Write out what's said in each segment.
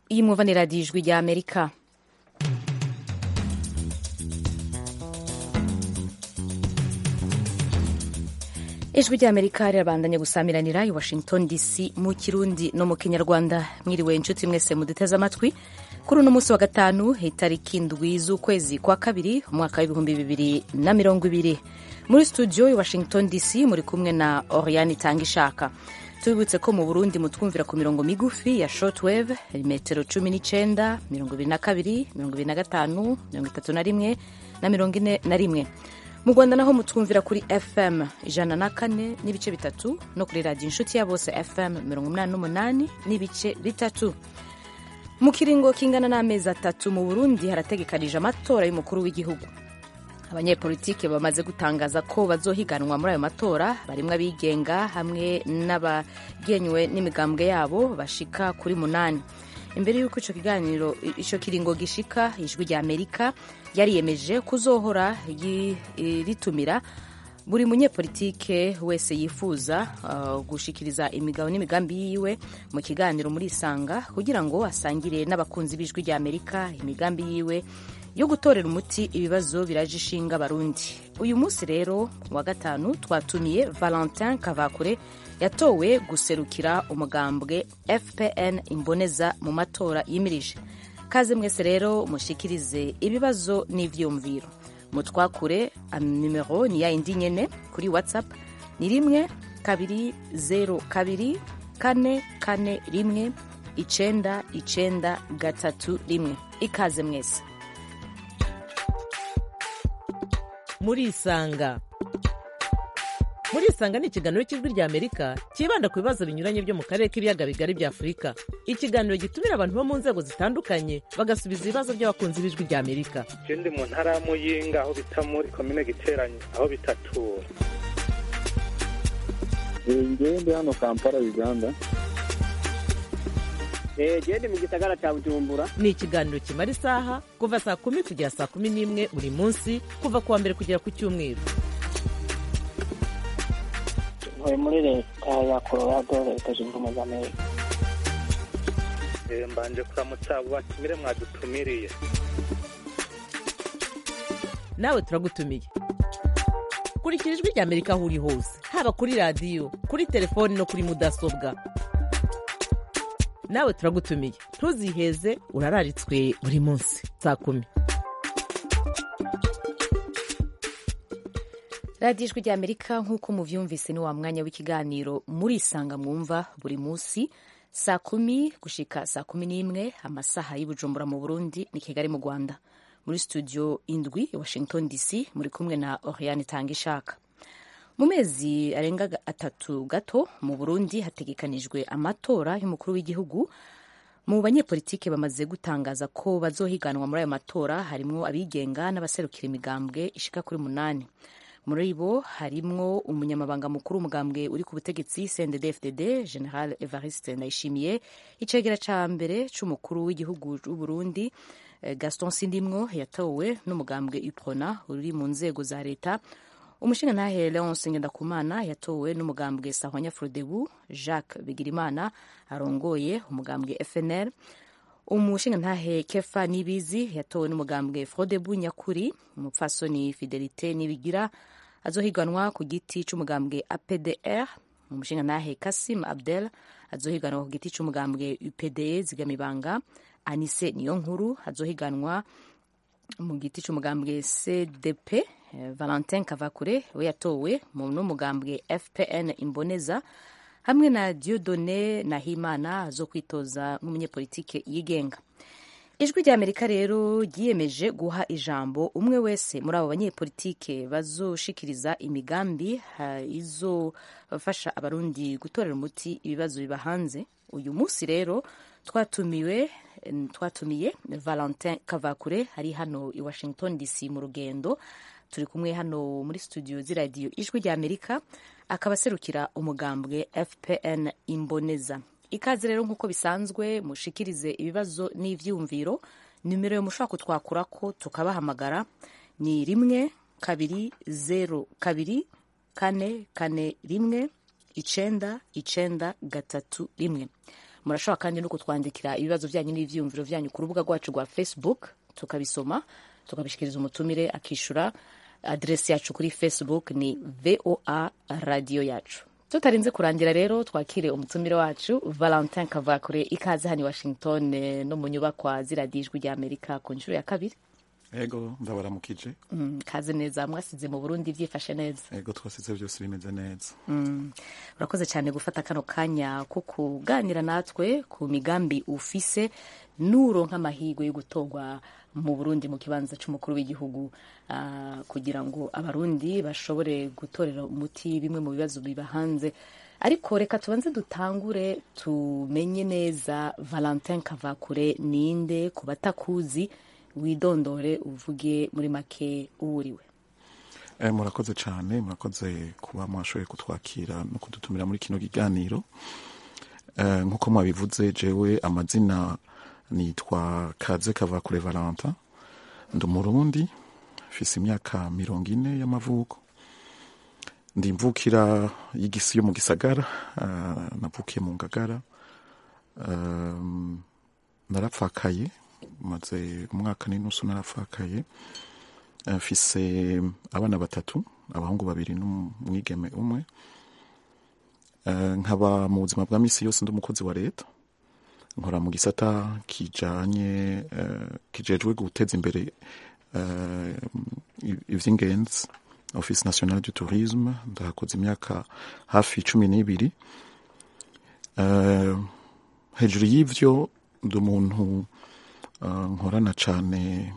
iyi mwumva ni radiyo ijwi rya amerika ijwi rya amerika rirabandanya gusamiranira i washington dc mu kirundi no mu kinyarwanda mwiriwe inshuti mwese muduteze amatwi kuri uno munsi wa gatanu itariki ndwi z'ukwezi kwa kabiri umwaka w'ibihumbi bibiri na mirongo ibiri muri studio i washington dc muri kumwe na oriane itanga ishaka tubibutse ko mu burundi mutwumvira ku mirongo migufi ya shortwave metero cumi n'icenda mirongo ibiri na kabiri mirongo ibiri na gatanu mirongo itatu na rimwe na mirongo ine na rimwe mu rwanda naho mutwumvira kuri fm ijana na kane n'ibice bitatu no kuri radiyo inshuti ya bose fm mirongo umunani n'umunani n'ibice bitatu mu kiringo kingana n'amezi atatu mu burundi harategekanije amatora y'umukuru w'igihugu abanyepolitike bamaze gutangaza ko bazohiganwa muri ayo matora barimwo abigenga hamwe n'abagenywe n'imigambwe yabo bashika kuri munani imbere y'uko ico kiganiro ico kiringo gishika ijwi rya amerika yariyemeje kuzohora ritumira buri munyepolitike wese yifuza uh, gushikiriza imigabo n'imigambi yiwe mu kiganiro muri isanga kugira ngo asangire n'abakunzi b'ijwi rya amerika imigambi yiwe yo gutorera umuti ibibazo biraje ishinga abarundi uyu munsi rero wa gatanu twatumiye valentin kavakure yatowe guserukira umugambwe fpn imboneza mu matora yimirije kaze mwese rero mushikirize ibibazo n'ivyumviro mutwakure nimero ni ya indi nyene kuri whatsapp ni rimwe kabiri zero kabiri kane kane rimwe icenda icenda gatatu rimwe ikaze mwese murisanga murisanga ni ikiganiro cy'ijwi rya amerika cyibanda ku bibazo binyuranye byo mu karere k'ibiyaga bigari bya afurika ikiganiro gitumira abantu bo mu nzego zitandukanye bagasubiza ibibazo by'abakunzi b'ijwi rya amerika je ndi mu ntara ya muyinga aho bita muri komine giteranye aho bitatura ngewe ndi hano kampala uganda gende mu gisagara cya bujumbura ni ikiganiro kimara isaha kuva saa kumi kugera saa kumi n'imwe buri munsi kuva ku wa mbere kugera ku cyumweru ntuye muri leta ya colorado leta zunze ubumwe za amerika mbanje kuramutsa abo batumire mwadutumiriye nawe turagutumiye kurikira ijwi rya amerika aho uri hose haba kuri radiyo kuri telefoni no kuri mudasobwa nawe turagutumiye ntuziheze urararitswe buri munsi saa kumi radiyo ijwi rya amerika nk'uko muvyumvise ni wa mwanya w'ikiganiro murisanga mwumva buri munsi saa kumi gushika saa kumi n'imwe amasaha y'ubujumbura mu burundi ni kigali mu rwanda muri studio indwi washington dc muri kumwe na oriane tanga ishaka mu mezi arenga atatu gato mu burundi hategekanijwe amatora y'umukuru w'igihugu mu banyepolitike bamaze gutangaza ko bazohiganwa muri ayo matora harimwo abigenga n'abaserukira imigambwe ishika kuri munani muri bo harimwo umunyamabanga mukuru w'umugambwe uri ku butegetsi cndd general evariste ndayishimiye icegera ca mbere c'umukuru w'igihugu c'uburundi gaston sindimwo yatowe n'umugambwe uprona uri mu nzego za leta umushingantahe leonce ngendakumana yatowe n'umugambwe sahwanya frodebu jacques bigirimana arongoye umugambwe fnr umushingantahe kefa nibizi yatowe n'umugambwe frodebu nyakuri umupfasoni fidelite nibigira azohiganwa ku giti c'umugambwe apdr umushingantahe kasim abdel azohiganwa ku giti c'umugambwe upde zigamibanga anise niyo nkuru azohiganwa mu giti c'umugambwe cdp valentin kavakure we yatowe n'umugambwe fpn imboneza hamwe na diodone nahimana zo kwitoza nk'umunyepolitike yigenga ijwi rya amerika rero ryiyemeje guha ijambo umwe wese muri abo banyepolitike bazoshikiriza imigambi izofasha abarundi gutorera umuti ibibazo biba hanze uyu munsi rero twatumiwe twatumiye valentin kavakure ari hano i washington dc mu rugendo turi kumwe hano muri studio z'iradiyo ijwi rya amerika akaba aserukira umugambwe fpn imboneza ikaze rero nk'uko bisanzwe mushikirize ibibazo n'ivyumviro nimero yo mushobora kutwakurako tukabahamagara ni rimwe kabiri zero kabiri kane kane rimwe icenda icenda gatatu rimwe murashobora kandi no kutwandikira ibibazo byanyu n'ibyiyumviro byanyu ku rubuga rwacu rwa facebook tukabisoma tukabishikiriza umutumire akishyura aderesi yacu kuri facebook ni voa radiyo yacu tutarinze kurangira rero twakire umutumire wacu valentin kavakure ikaze hano i washington eh, no mu nyubakwa ziradiyo ijwi rya amerika ku nshuro ya kabiri ego ndabaramukije Mm, kaze neza mwasize mu burundi byifashe neza ego twasize byose bimeze neza Mm, urakoze cyane gufata kano kanya ko kuganira natwe ku migambi ufise nuronka amahirwe yo gutorwa mu burundi mu kibanza cy'umukuru w'igihugu ah, kugira ngo abarundi bashobore gutorera umuti bimwe mu bibazo biba hanze ariko reka tubanze dutangure tumenye neza valentin kavakure ninde ku batakuzi widondore uvuge muri make uwuriwe Eh, murakoze cyane murakoze kuba mwashoboye kutwakira no kudutumira muri kino kiganiro Eh, nk'uko mwabivuze jewe amazina nitwa kaze kavakure valentin ndi umurundi mfise imyaka mirongo ine y'amavuko ndi imvukira y'igisi yo mu gisagara eh, navukiye mu ngagara Um, narapfakaye maze umwaka n'inusu narapfakaye Eh, mfise abana batatu abahungu babiri n'umwigeme umwe Eh, nkaba mu buzima bwa misi yose ndi umukozi wa leta nkora mu gisata kijanye eh, kijejwe guteza imbere eh, i- ivy'ingenzi office nationale du tourisme ndahakoze imyaka hafi cumi n'ibiri Eh, hejuru y'ivyo ndi umuntu eh, nkorana cane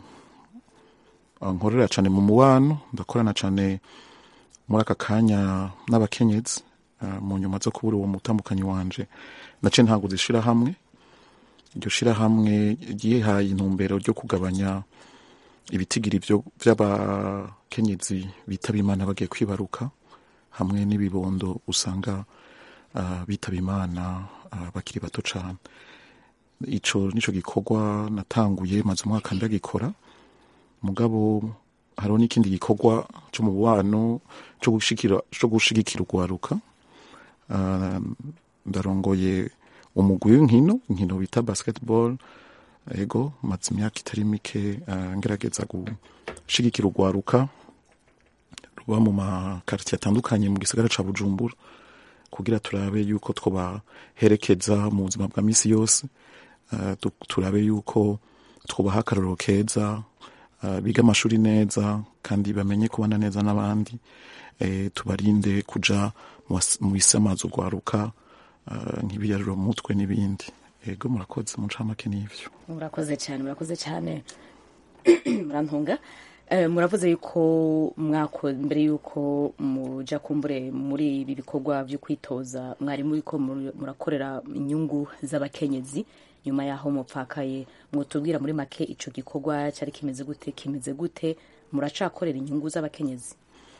nkorera cyane mu mubano ndakorana cyane muri aka kanya n'abakenyezi eh, mu nyuma zo kubura uwo mutambukanyi wanje nace ntaguze ishirahamwe iryo shirahamwe ryihaye intumbero ryo kugabanya ibitigiri vyo- vy'abakenyezi bitaba imana bagiye kwibaruka hamwe n'ibibondo usanga ah, bitaba imana ah, bakiri bato cane ico nico gikorwa natanguye maze umwaka ndagikora mugabo hariho n'ikindi gikorwa cyo mu bubano cyo gushigikira cyo gushigikira urwaruka Ah, ndarongoye umugwi w'inkino inkino bita basketball ego maze imyaka itari mike ah, ngerageza gushigikira urwaruka ruba mu makaritiye atandukanye mu gisagara ca bujumbura kugira turabe yuko twobaherekeza mu buzima bwa misi yose Ah, tu- turabe yuko twubaha akarorero keza ah, biga amashuri neza kandi bamenye kubana neza n'abandi eh, tubarinde kuja mu was- mu bisamaza urwaruka ah, nk'ibiyaruro mu mutwe n'ibindi ego murakoze mu ncamake n'ivyo murakoze cyane murakoze cyane murantunga Eh, muravuze yuko mwako mbere yuko muja kumbure muri ibi bikorwa byo kwitoza mwari muri ko muri- murakorera inyungu z'abakenyezi nyuma yaho mupfakaye mwotubwira muri make ico gikorwa cyari kimeze gute kimeze gute muracakorera inyungu z'abakenyezi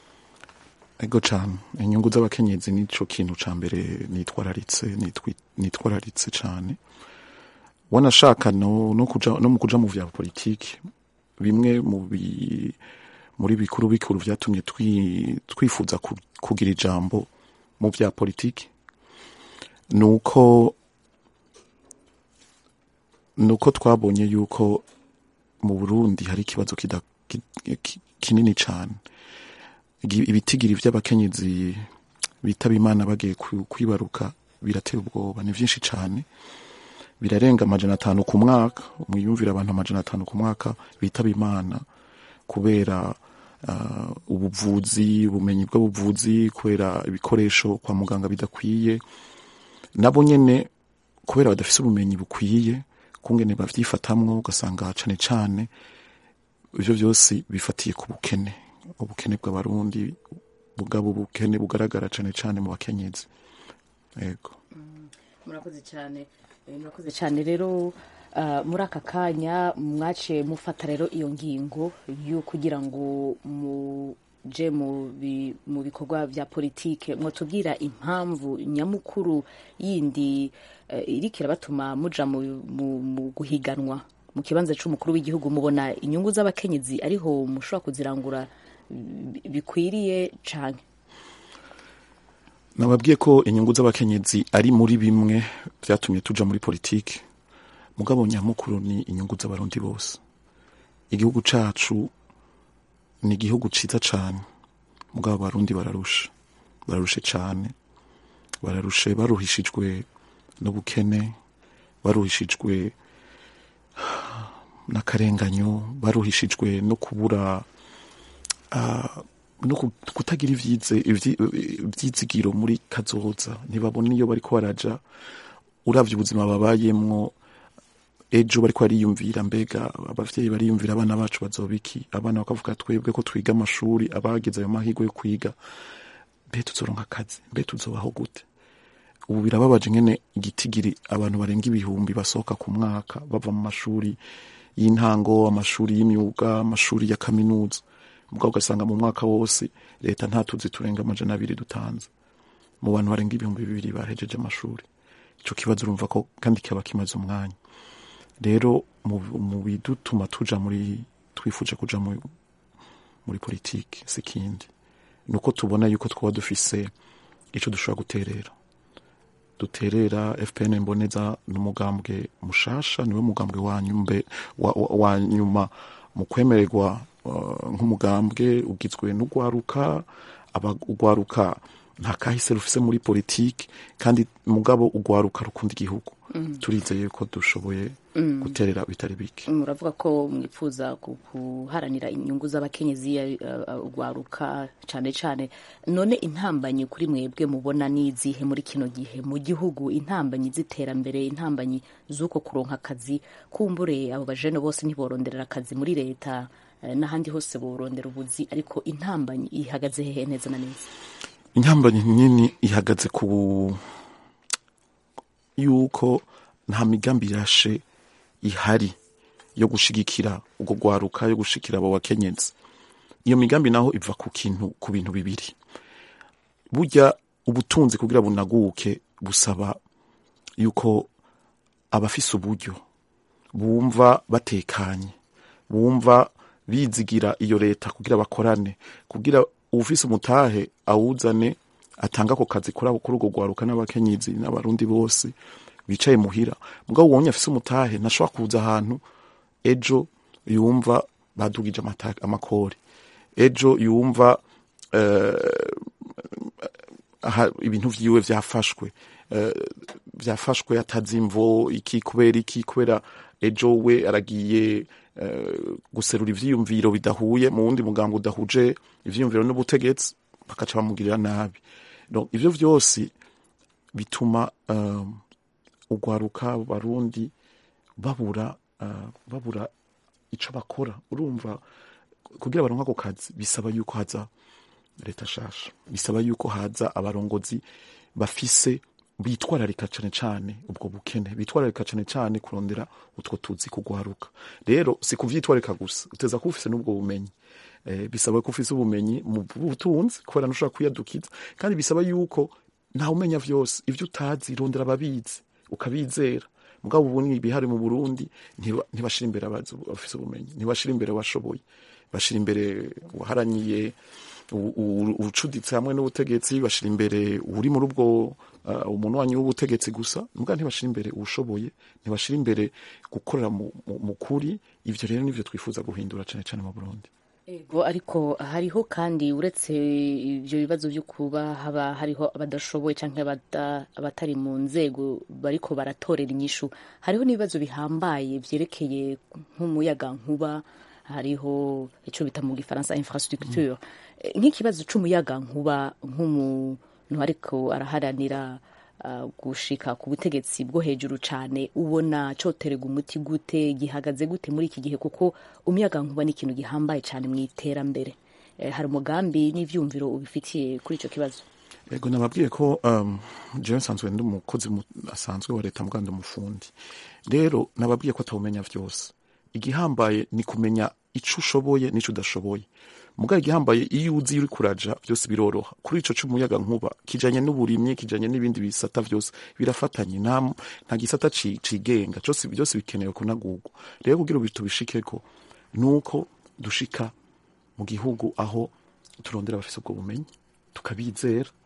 ego cane inyungu z'abakenyezi nico kintu ca mbere nitwararitse nitwi- nitwararitse cane wanashaka no, no, kuja, no mu kuja mu vya politiki bimwe mu bi, muri bikuru bikuru vyatumye twi, twifuza ku, kugira ijambo mu vya politiki nuko nuko twabonye yuko mu Burundi hari ikibazo kida, ki, ki, kinini cane Igi- ibitigiri vy'abakenyezi bitaba imana bagiye ku- kwibaruka birateye ubwoba ni vyinshi cane birarenga amajana atanu ku mwaka mwiyumvira abantu amajana atanu ku mwaka bitaba imana kubera uh, ubuvuzi ubumenyi bw'ubuvuzi kubera ibikoresho kwa muganga bidakwiye nabo nyene kubera badafise ubumenyi bukwiye kungene bavyifatamwo ugasanga cane cane ivyo vyose bifatiye ku bukene ubukene bw'abarundi bugabo ubukene bugaragara cane cane mu bakenyezi yego murakoze cyane Eh, murakoze cyane rero ah, muri aka kanya mwaciye mufata rero iyo ngingo yo kugira ngo muje mu bi- mu bikorwa bya politike mwatubwira impamvu nyamukuru yindi eh, iriko irabatuma muja mu, mu, mu guhiganwa mu kibanza c'umukuru w'igihugu mubona inyungu z'abakenyezi ariho mushobora kuzirangura bi- bikwiriye canke nababwiye ko inyungu z'abakenyezi ari muri bimwe byatumye tuja muri politiki mugabo nyamukuru ni inyungu z'abarundi bose igihugu cacu ni igihugu ciza cane mugabo abarundi bararusha bararushe cane bararushe baruhishijwe n'ubukene baruhishijwe n'akarenganyo baruhishijwe no kubura ah, no ku- kutagira ivyize ivyi- ivyizigiro muri kazoza ntibabona iyo bariko baraja uravye ubuzima babayemwo ejo bariko bariyumvira mbega abavyeyi bariyumvira abana bacu bazobiki abana bakavuga twebwe ko twiga amashuri abageze ayo mahirwe yo kwiga mbe tuzoronka akazi mbe tuzobaho gute ubu birababaje ngene igitigiri abantu barenga ibihumbi basohoka ku mwaka bava mu mashuri y'intango amashuri y'imyuga amashuri ya kaminuza mugabo ugasanga mu mwaka wose leta nta tuzi turenga amajana abiri dutanze mu bantu barenga ibihumbi bibiri bahejeje amashuri ico kibazo urumva ko kandi kiba kimaze umwanya rero mu mu bidutuma tuja muri twifuje kuja muri, muri politiki si kindi nuko tubona yuko twaba dufise ico dushobora guterera duterera fpn mboneza n'umugambwe mushasha niwe mugambwe wa nyumbe wa, wa, wa nyuma mu kwemererwa uh, nk'umugambwe ugizwe n'ugwaruka abagwaruka nta kahise rufise muri politiki kandi mugabo ugwaruka rukunda igihugu turizeye ko dushoboye guterera bitari bike muravuga ko mwifuza ku- guharanira inyungu z'abakenyezi eh, eh, urwaruka cyane cyane none intambanyi kuri mwebwe mubona n'izihe muri kino gihe mu gihugu intambanyi z'iterambere intambanyi z'uko kuronka akazi kumbure abo bajene bose ntiboronderera akazi muri leta eh, n'ahandi hose borondera ubuzi ariko intambanyi ihagaze hehe neza na neza intambanyi nini ihagaze ku yuko nta migambi irashe ihari yo gushigikira ubwo gwaruka yo gushikira abo bakenyezi iyo migambi naho iva ku kintu ku bintu bibiri burya ubutunzi kugira bunaguke busaba yuko abafise uburyo bumva batekanye bumva bizigira iyo leta kugira bakorane kugira uwufise umutahe awuzane atanga ako kazi kuri abo kuri urwo rwaruka n'abakenyezi n'abarundi bose bicaye muhira mugabo ubonye afise umutahe ntashobora kuza ahantu ejo yumva badugije amata- amakori ejo yumva eh, aha, ibintu vyiwe vyafashwe eh, vyafashwe atazi imvo iki kubera iki kubera ejo we aragiye eh, guserura ivyiyumviro bidahuye mu wundi mugambo udahuje ivyiyumviro n'ubutegetsi bakaca bamugirira nabi Donc, ivyo vyose bituma um, ugwaruka barundi babura uh, babura ico bakora urumva kugira baronka ako kazi bisaba yuko haza leta shasha bisaba yuko haza abarongozi bafise bitwararika cane cane ubwo bukene bitwararika cane cane kurondera utwo tuzi kugwaruka rero si kuvyitwararika gusa uteza kuba ufise n'ubwo bumenyi eh, bisaba ko ufise ubumenyi mu butunzi kubera ntushobora kwiyadukiza kandi bisaba yuko ntawe umenya vyose ivyo utazi rondera ababizi ukabizera mugabo ubu ni ibihari mu Burundi ntiba- ntibashira imbere abazi bafise ubumenyi ntibashira imbere abashoboye bashira imbere uwaharaniye u- u- ubucuditsi hamwe n'ubutegetsi bashira imbere uri muri ubwo uh, umuntu wanyu w'ubutegetsi gusa mugabo ntibashira imbere uwushoboye ntibashira imbere gukorera mu, mu, mu kuri ivyo rero nivyo twifuza guhindura cane cane mu Burundi Ego ariko hariho kandi uretse ibyo bibazo byo kuba haba hariho abadashoboye cyangwa abada- abatari mu nzego bariko baratorera inyishu hariho n'ibibazo bihambaye vyerekeye nk'umuyaga nkuba hariho icyo bita mu gifaransa infrastructure Eh, nk'ikibazo c'umuyaga nkuba nk'umuntu ariko araharanira uh, gushika ku butegetsi bwo hejuru cyane ubona coterega umuti gute gihagaze gute muri iki gihe kuko umuyaga nkuba ni ikintu gihambaye cyane mu iterambere Eh, hari umugambi n'ivyumviro ubifitiye kuri ico kibazo Ego nababwiye ko um, jewe nsanzwe ndi umukozi mu- asanzwe wa leta muganda umufundi rero nababwiye ko atawumenya vyose igihambaye ni kumenya ico ushoboye n'ico udashoboye mugabo igihambaye iyo uzi uri kuraja byose biroroha kuri ico c'umuyaga nkuba kijanye n'uburimyi kijanye n'ibindi bisata vyose birafatanye nta nta gisata ci- cigenga cyose byose bikenewe kunagurwa rero kugira ubu tubishikeko nuko dushika mu gihugu aho turondera abafise ubwo bumenyi tukabizera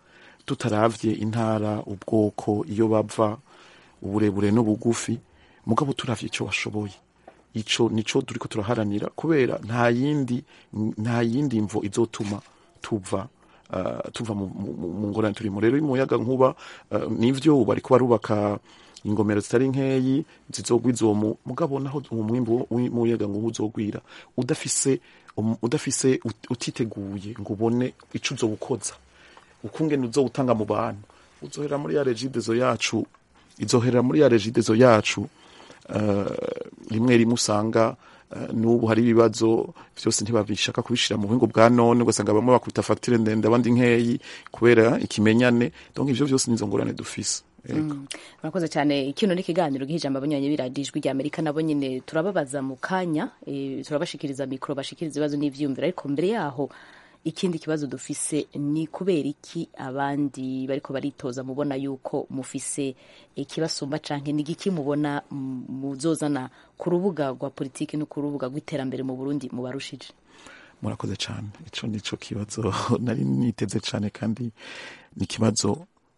tutaravye intara ubwoko iyo bava uburebure n'ubugufi mugabo turavye ico washoboye ico nico turiko turaharanira kubera nta yindi nta yindi mvo izotuma tuva uh, tuva mu, mu, mu ngorane turimo rero umuyaga nkuba uh, nivyo bariko barubaka ingomero zitari nkeyi zizogwiza uwo mu- mugabo naho uwo mwimbu w'umuyaga nkuba uzogwira udafise um, udafise ut- utiteguye ngo ubone ico uzowukoza ukungene uzowutanga mu bantu uzohera muri ya regidezo yacu izohera muri ya regidezo yacu uh, rimwe rimwe usanga uh, n'ubu hari ibibazo vyose ntibabishaka kubishira mu buhingo bwa none ugasanga bamwe bakubita fagitire ndende abandi nkeyi kubera ikimenyane donc ivyo vyose nizo ngorane dufise Ego. murakoze cyane kino ni ikiganiro gihijamba abanywanyi b'iradijwi rya amerika nabo nyine turababaza mu kanya eh, turabashikiriza mikoro bashikiriza ibibazo n'ivyiyumviro ariko mbere yaho ikindi kibazo dufise ni kubera iki abandi bariko baritoza mubona yuko mufise ikibasumba canke ni giki mubona mm, muzozana ku rubuga rwa politiki no ku rubuga rw'iterambere mu burundi mubarushije murakoze cyane ico nico kibazo nari niteze cyane kandi ni ikibazo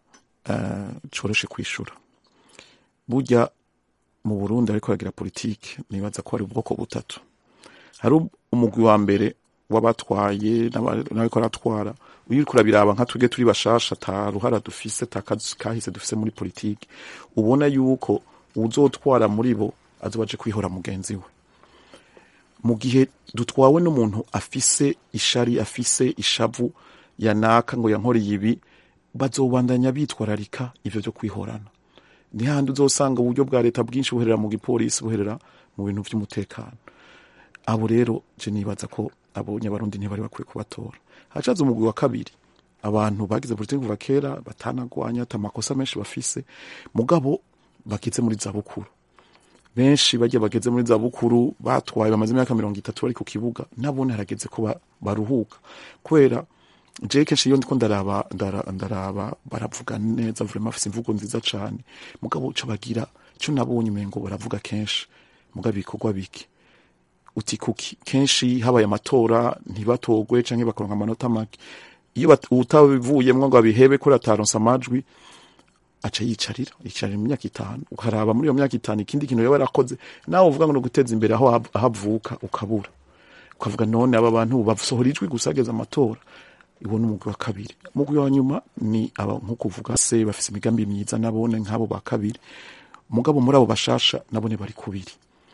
uh, coroshe kwishura burya mu burundi ariko aragira politike nibaza ko hari ubwoko butatu hari umugwi wa mbere w'abatwaye n'aba- n'abariko aratwara iyo uriko urabiraba nka twebwe turi bashasha ta ruhara dufise ta kazi kahise dufise muri politike ubona yuko uzotwara muri bo azoba aje kwihora mugenzi we mu gihe dutwawe n'umuntu afise ishari afise ishavu yanaka ngo yankoreye ibi bazobandanya bitwararika ivyo vyo kwihorana ni handi uzosanga uburyo bwa leta bwinshi buherera mu gipolisi buherera mu bintu vy'umutekano abo rero je nibaza ko abo nyabarundi ntibari bakwiye kubatora hacaza umugwi wa kabiri abantu bagize politiki kuva kera batanagwanya ata makosa menshi bafise mugabo bakize muri zabukuru benshi bagiye bageze muri zabukuru batwaye bamaze imyaka mirongo itatu bari ku kibuga nabone harageze ko ba- baruhuka kubera je kenshi iyo ndiko ndaraba ndara- ndaraba baravuga neza vraiment afise imvugo nziza cane mugabo ico bagira ico nabonye umengo baravuga kenshi mugabo ibikorwa bike uti kuki kenshi habaye amatora ntibatogwe canke bakaronka amanota make iyo bat- utabivuyemwo ngo abihebe kuri ataronse amajwi aca yicarira yicarira mu myaka itanu ukaraba muri iyo myaka itanu ikindi kintu yaba yarakoze nawe uvuga ngo ni uguteza imbere aho av- aho avuka ukabura ukavuga none aba bantu basohora ijwi gusa hageze amatora iwo ni umugwi wa kabiri umugwi wa nyuma ni aba nk'uko uvuga se bafise imigambi myiza nabone nk'abo ba kabiri mugabo muri abo bashasha nabone bari kubiri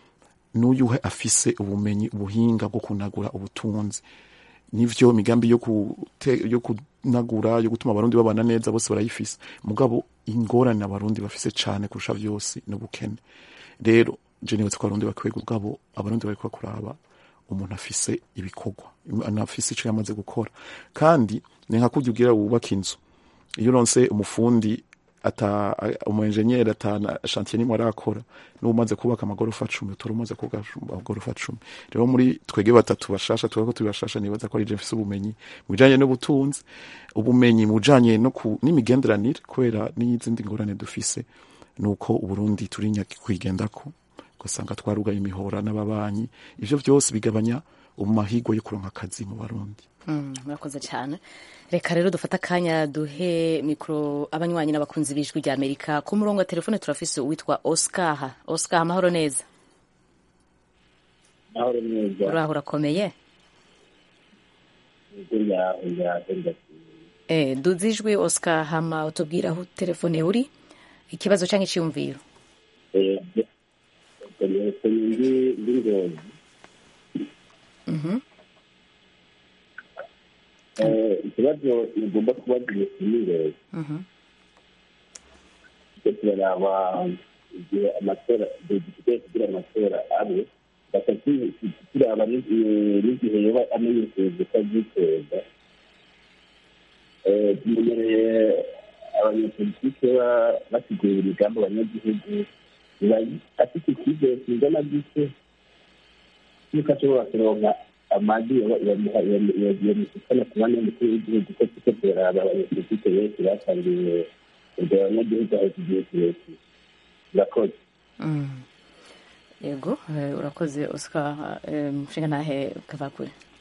n'uyuhe afise ubumenyi ubuhinga bwo kunagura ubutunzi nivyo migambi yo kute, yo kunagura yo gutuma abarundi babana neza bose barayifise mugabo ingorane abarundi bafise cane kurusha vyose n'ubukene rero je nibaza ko abarundi bakwiye gugabo abarundi bariko kuraba umuntu afise ibikorwa anafise ico yamaze gukora kandi ni nka kurya ugira wubaka inzu iyo uronse umufundi ata umuenjenyeri ata chantier nimwe arakora n'ubu umaze kubaka amagorofa cumi utora umaze kubaka amagorofa cumi rero muri twege batatu bashasha tuba ko turi bashasha nibaza ko ari je mfise ubumenyi mu bijanye n'ubutunzi ubumenyi mu bijanye no ku n'imigenderanire kubera n'izindi ngorane dufise nuko uburundi turi nyakwigendako ugasanga twarugaye imihora n'ababanyi ivyo vyose bigabanya umahigwa yo kuronka akazi mu barundi murakoze cyane reka rero dufate akanya duhe mikoro abanywanyi n'abakunzi b'ijwi rya amerika ku murongo wa telefone turafise uwitwa oscar oscar amahoro neza amahoro neza uraho urakomeye burya burya burya eh, duze ijwi oscar hama utubwira aho telefone uri ikibazo cyangwa icyiyumviro eh ndi ndi ngozi Mhm. eh ikibazo igomba kubaza imisimire Mhm. cyo turaraba igihe amatora dufite kugira amatora abe batatu turaba n'igihe yoba amenyesheje ko abyitoza eh tumenyereye abanyapolitike ba- basigurira imigambi abanyagihugu biba afite icyizere kingana gute yuko ashobora kuronka amajwi yamusukana ku mwanya w'umukuru w'igihugu ko tuko turaraba abanyapolitike benshi batangiye ubwo abanyagihugu aho tugiye kirekire urakoze Mm. yego eh, urakoze oscar eh, mushinga ntahe kavakure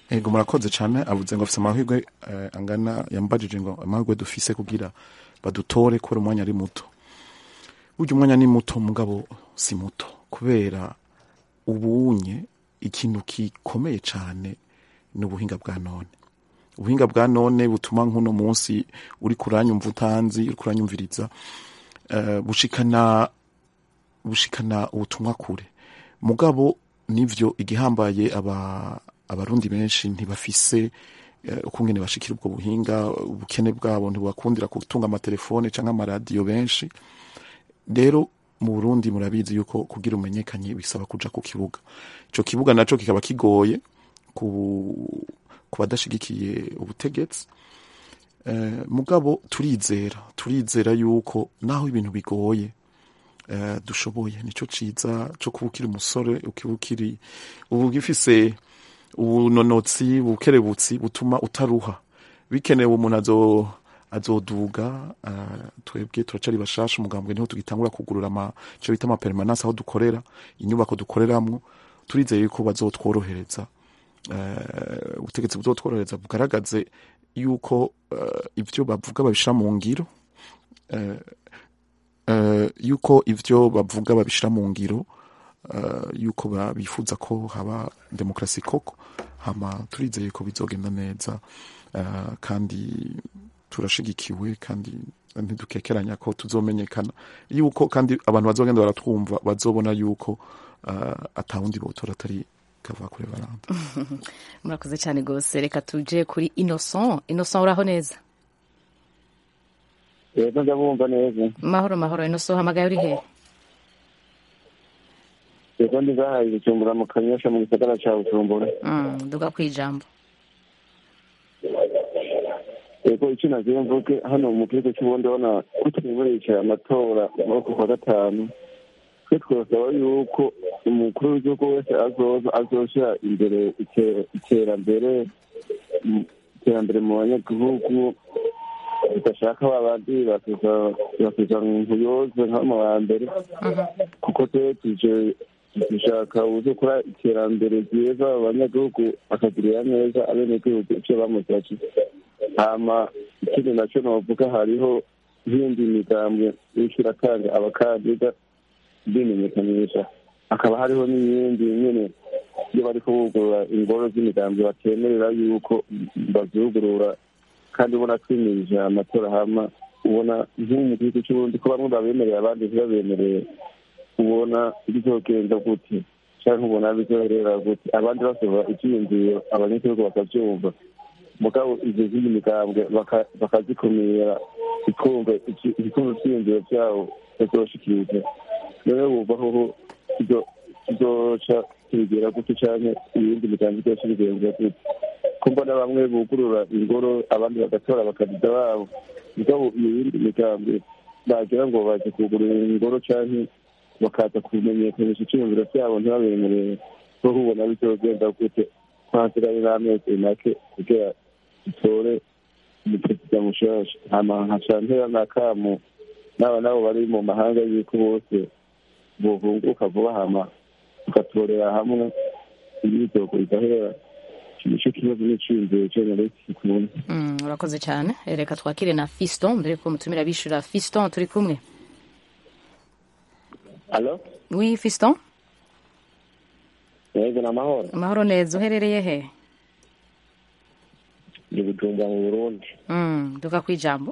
ego murakoze cyane avuze ngo afite amahirwe eh, angana yambajije ngo amahirwe dufise kugira badutore kubera umwanya ari muto burya umwanya ni muto mugabo si muto kubera ubunye ikintu gikomeye cyane ni ubuhinga bwa none ubuhinga bwa none butuma nk'uno munsi uri kuranyumva utanzi uri kuranyumviriza eh, bushikana bushikana ubutumwa kure mugabo nivyo igihambaye aba abarundi benshi ntibafise eh, ukungene bashikira ubwo buhinga ubukene bwabo ntibakundira gutunga amatelefone canke amaradiyo benshi rero mu Burundi murabizi yuko kugira umenyekanye bisaba kuja ku kibuga ico kibuga naco kikaba kigoye ku ku badashigikiye ubutegetsi eh, mugabo turizera turizera yuko naho ibintu bigoye eh, dushoboye nico ciza co kuba ukiri umusore ukiba ukiri ubu ugifise ubunonotsi bukerebutsi butuma utaruha bikenewe umuntu azo azoduga uh, twebwe turacari bashasha umugambwe niho tugitangura kugurura ama ico bita amapermanence aho dukorera inyubako dukoreramwo turizeye yuko bazotworohereza uh, ubutegetsi buzotworohereza bugaragaze yuko uh, ivyo bavuga babishira mu ngiro uh, uh, yuko ivyo bavuga babishira mu ngiro uh, yuko ba- bifuza ko haba demokrasi koko hama turizeye ko bizogenda neza uh, kandi turashigikiwe kandi ntidukekeranya ko tuzomenyekana yuko kandi abantu bazogenda baratwumva bazobona yuko uh, atawundi botora atari kavakure baranda murakoze cyane rwose reka tuje kuri innocent innocent uraho neza rero ndabumva neza mahoro mahoro innocent uhamagaye uri hehe rero ndizahaye gucumbura mu kanyosha mu gisagara ca bujumbura Mm, duga ku ijambo yego icyo nagiye mvuge hano mu gihugu cy'ubundi ubona ko twimurisha amatora muri uku kwa gatanu twe twasaba yuko umukuru w'igihugu wese azoza azoshyira imbere ite- iterambere mu- iterambere mu banyagihugu tudashaka ba bandi bakiza bakiza nkuyoze nka mu wa mbere kuko twe tuje dushaka uburyo kora iterambere ryiza abanyagihugu bakagirira neza abenegihugu icyo bamuzaje hama ikindi nacyo novuga hariho nk'indi migambwe iriko iratanga abakandida bimenyekanisha hakaba hariho n'iyindi nyene iyo bariko bugurura ingoro z'imigambi batemerera yuko bazugurura kandi ubona twimirije amatora hama ubona nk'ubu mu gihugu cy'uburundi ko bamwe babemereye abandi ntibabemereye ubona bizogenda gute canke ubona bizoherera gute abandi basaba ivyiyumviro abanyagihugu bakavyumva mugabo ivyo zindi migambwe baka- bakazikumira ikumva ikumva ivyiyumviro vyabo bazoshikiriza rero wumva hoho kizoca kibigera gute canke iyindi migambi izoca ibigenza gute ko mbona bamwe bugurura ingoro abandi bagatora abakandida babo mugabo iyo yindi migambi bagira ngo baje kugurura ingoro canke bakaza kumenyekanisha icyiyumviro cyabo ntibabemerere ko ubona bizogenda gute kwanziranye n'amezi make kugira dutore umuperezida mushasha hama nkaca ntera n'akamu n'aba nabo bari mu mahanga y'uko bose bohunguka vuba hama tugatorera hamwe imyitozo igahera nicyo kibazo n'iciyumviro cyonyine kikunda Mm, urakoze cyane reka twakire na fiston mbere ko mutumira bishura fiston turi kumwe alo wi fiston yego ni amahoro amahoro neza uherereye he ndi bujumbura mu burundi Mm, duga ku ijambo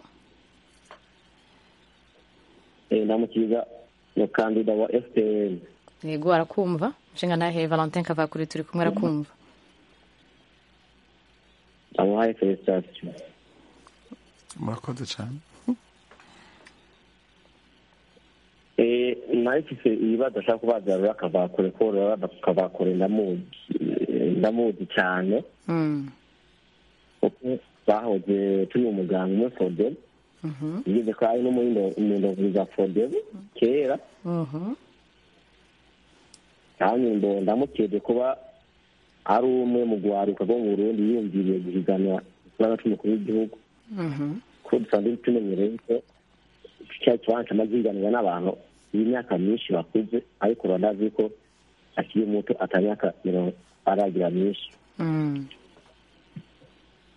ndamukiza umukandida wa fpr yego arakumva nshinga nahe valentin kavakuri turi kumwe arakumva amuhaye felicitation murakoze cyane Eh, nayo mfise ibibazo ashaka kubaza rero akavakure ko rero akavakure ndamuzi eh, ndamuzi cyane Mm, kuko bahoze turi umuganga umwe fodem mhm, yigeze ko ari no muri ndongozi za fodem kera mhm, kandi ndo ndamukeze kuba ari umwe mu rwaruka rwo mu burundi yiyumviriye guhiganwa ikibazo c'umukuru w'igihugu mhm, ko dusanzwe tumenyereye ko cya kibanza amaze yiganirwa n'abantu b'imyaka myinshi bakuze ariko uranazi ko akiri muto atamyaka mirongo aragira myinshi mm,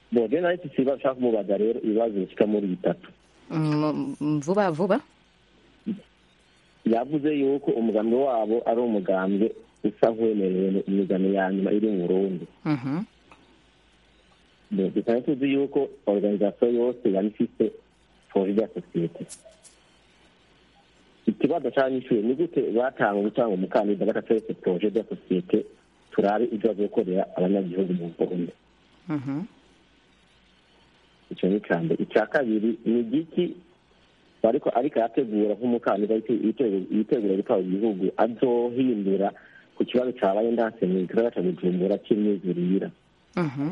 bo rero nayo iki kibazo ushaka kumubaza rero ibibazo bishyika muri bitatu Mm, mm, vuba vuba yavuze yuko umugambi wabo ari umugambi usa nk'uwemerewe imigano ya nyuma iri mu burundi Mhm. dukaba tuzi yuko organizasiyo yose yaba ifite poroje ya sosiyete ikibazo cy'abanyeshuri ni gute batanga gutanga umukandida badateretse poroje ya sosiyete turabe ibyo bagiye gukorera abanyagihugu mu burundi Mhm. icyo ni icya mbere icya kabiri ni igiki ariko ariko arategura nk'umukandida yitegura gutwara igihugu azohindura ku kibazo cyabaye ndanse mu gisagara cya bujumbura cy'imyizurire Mhm.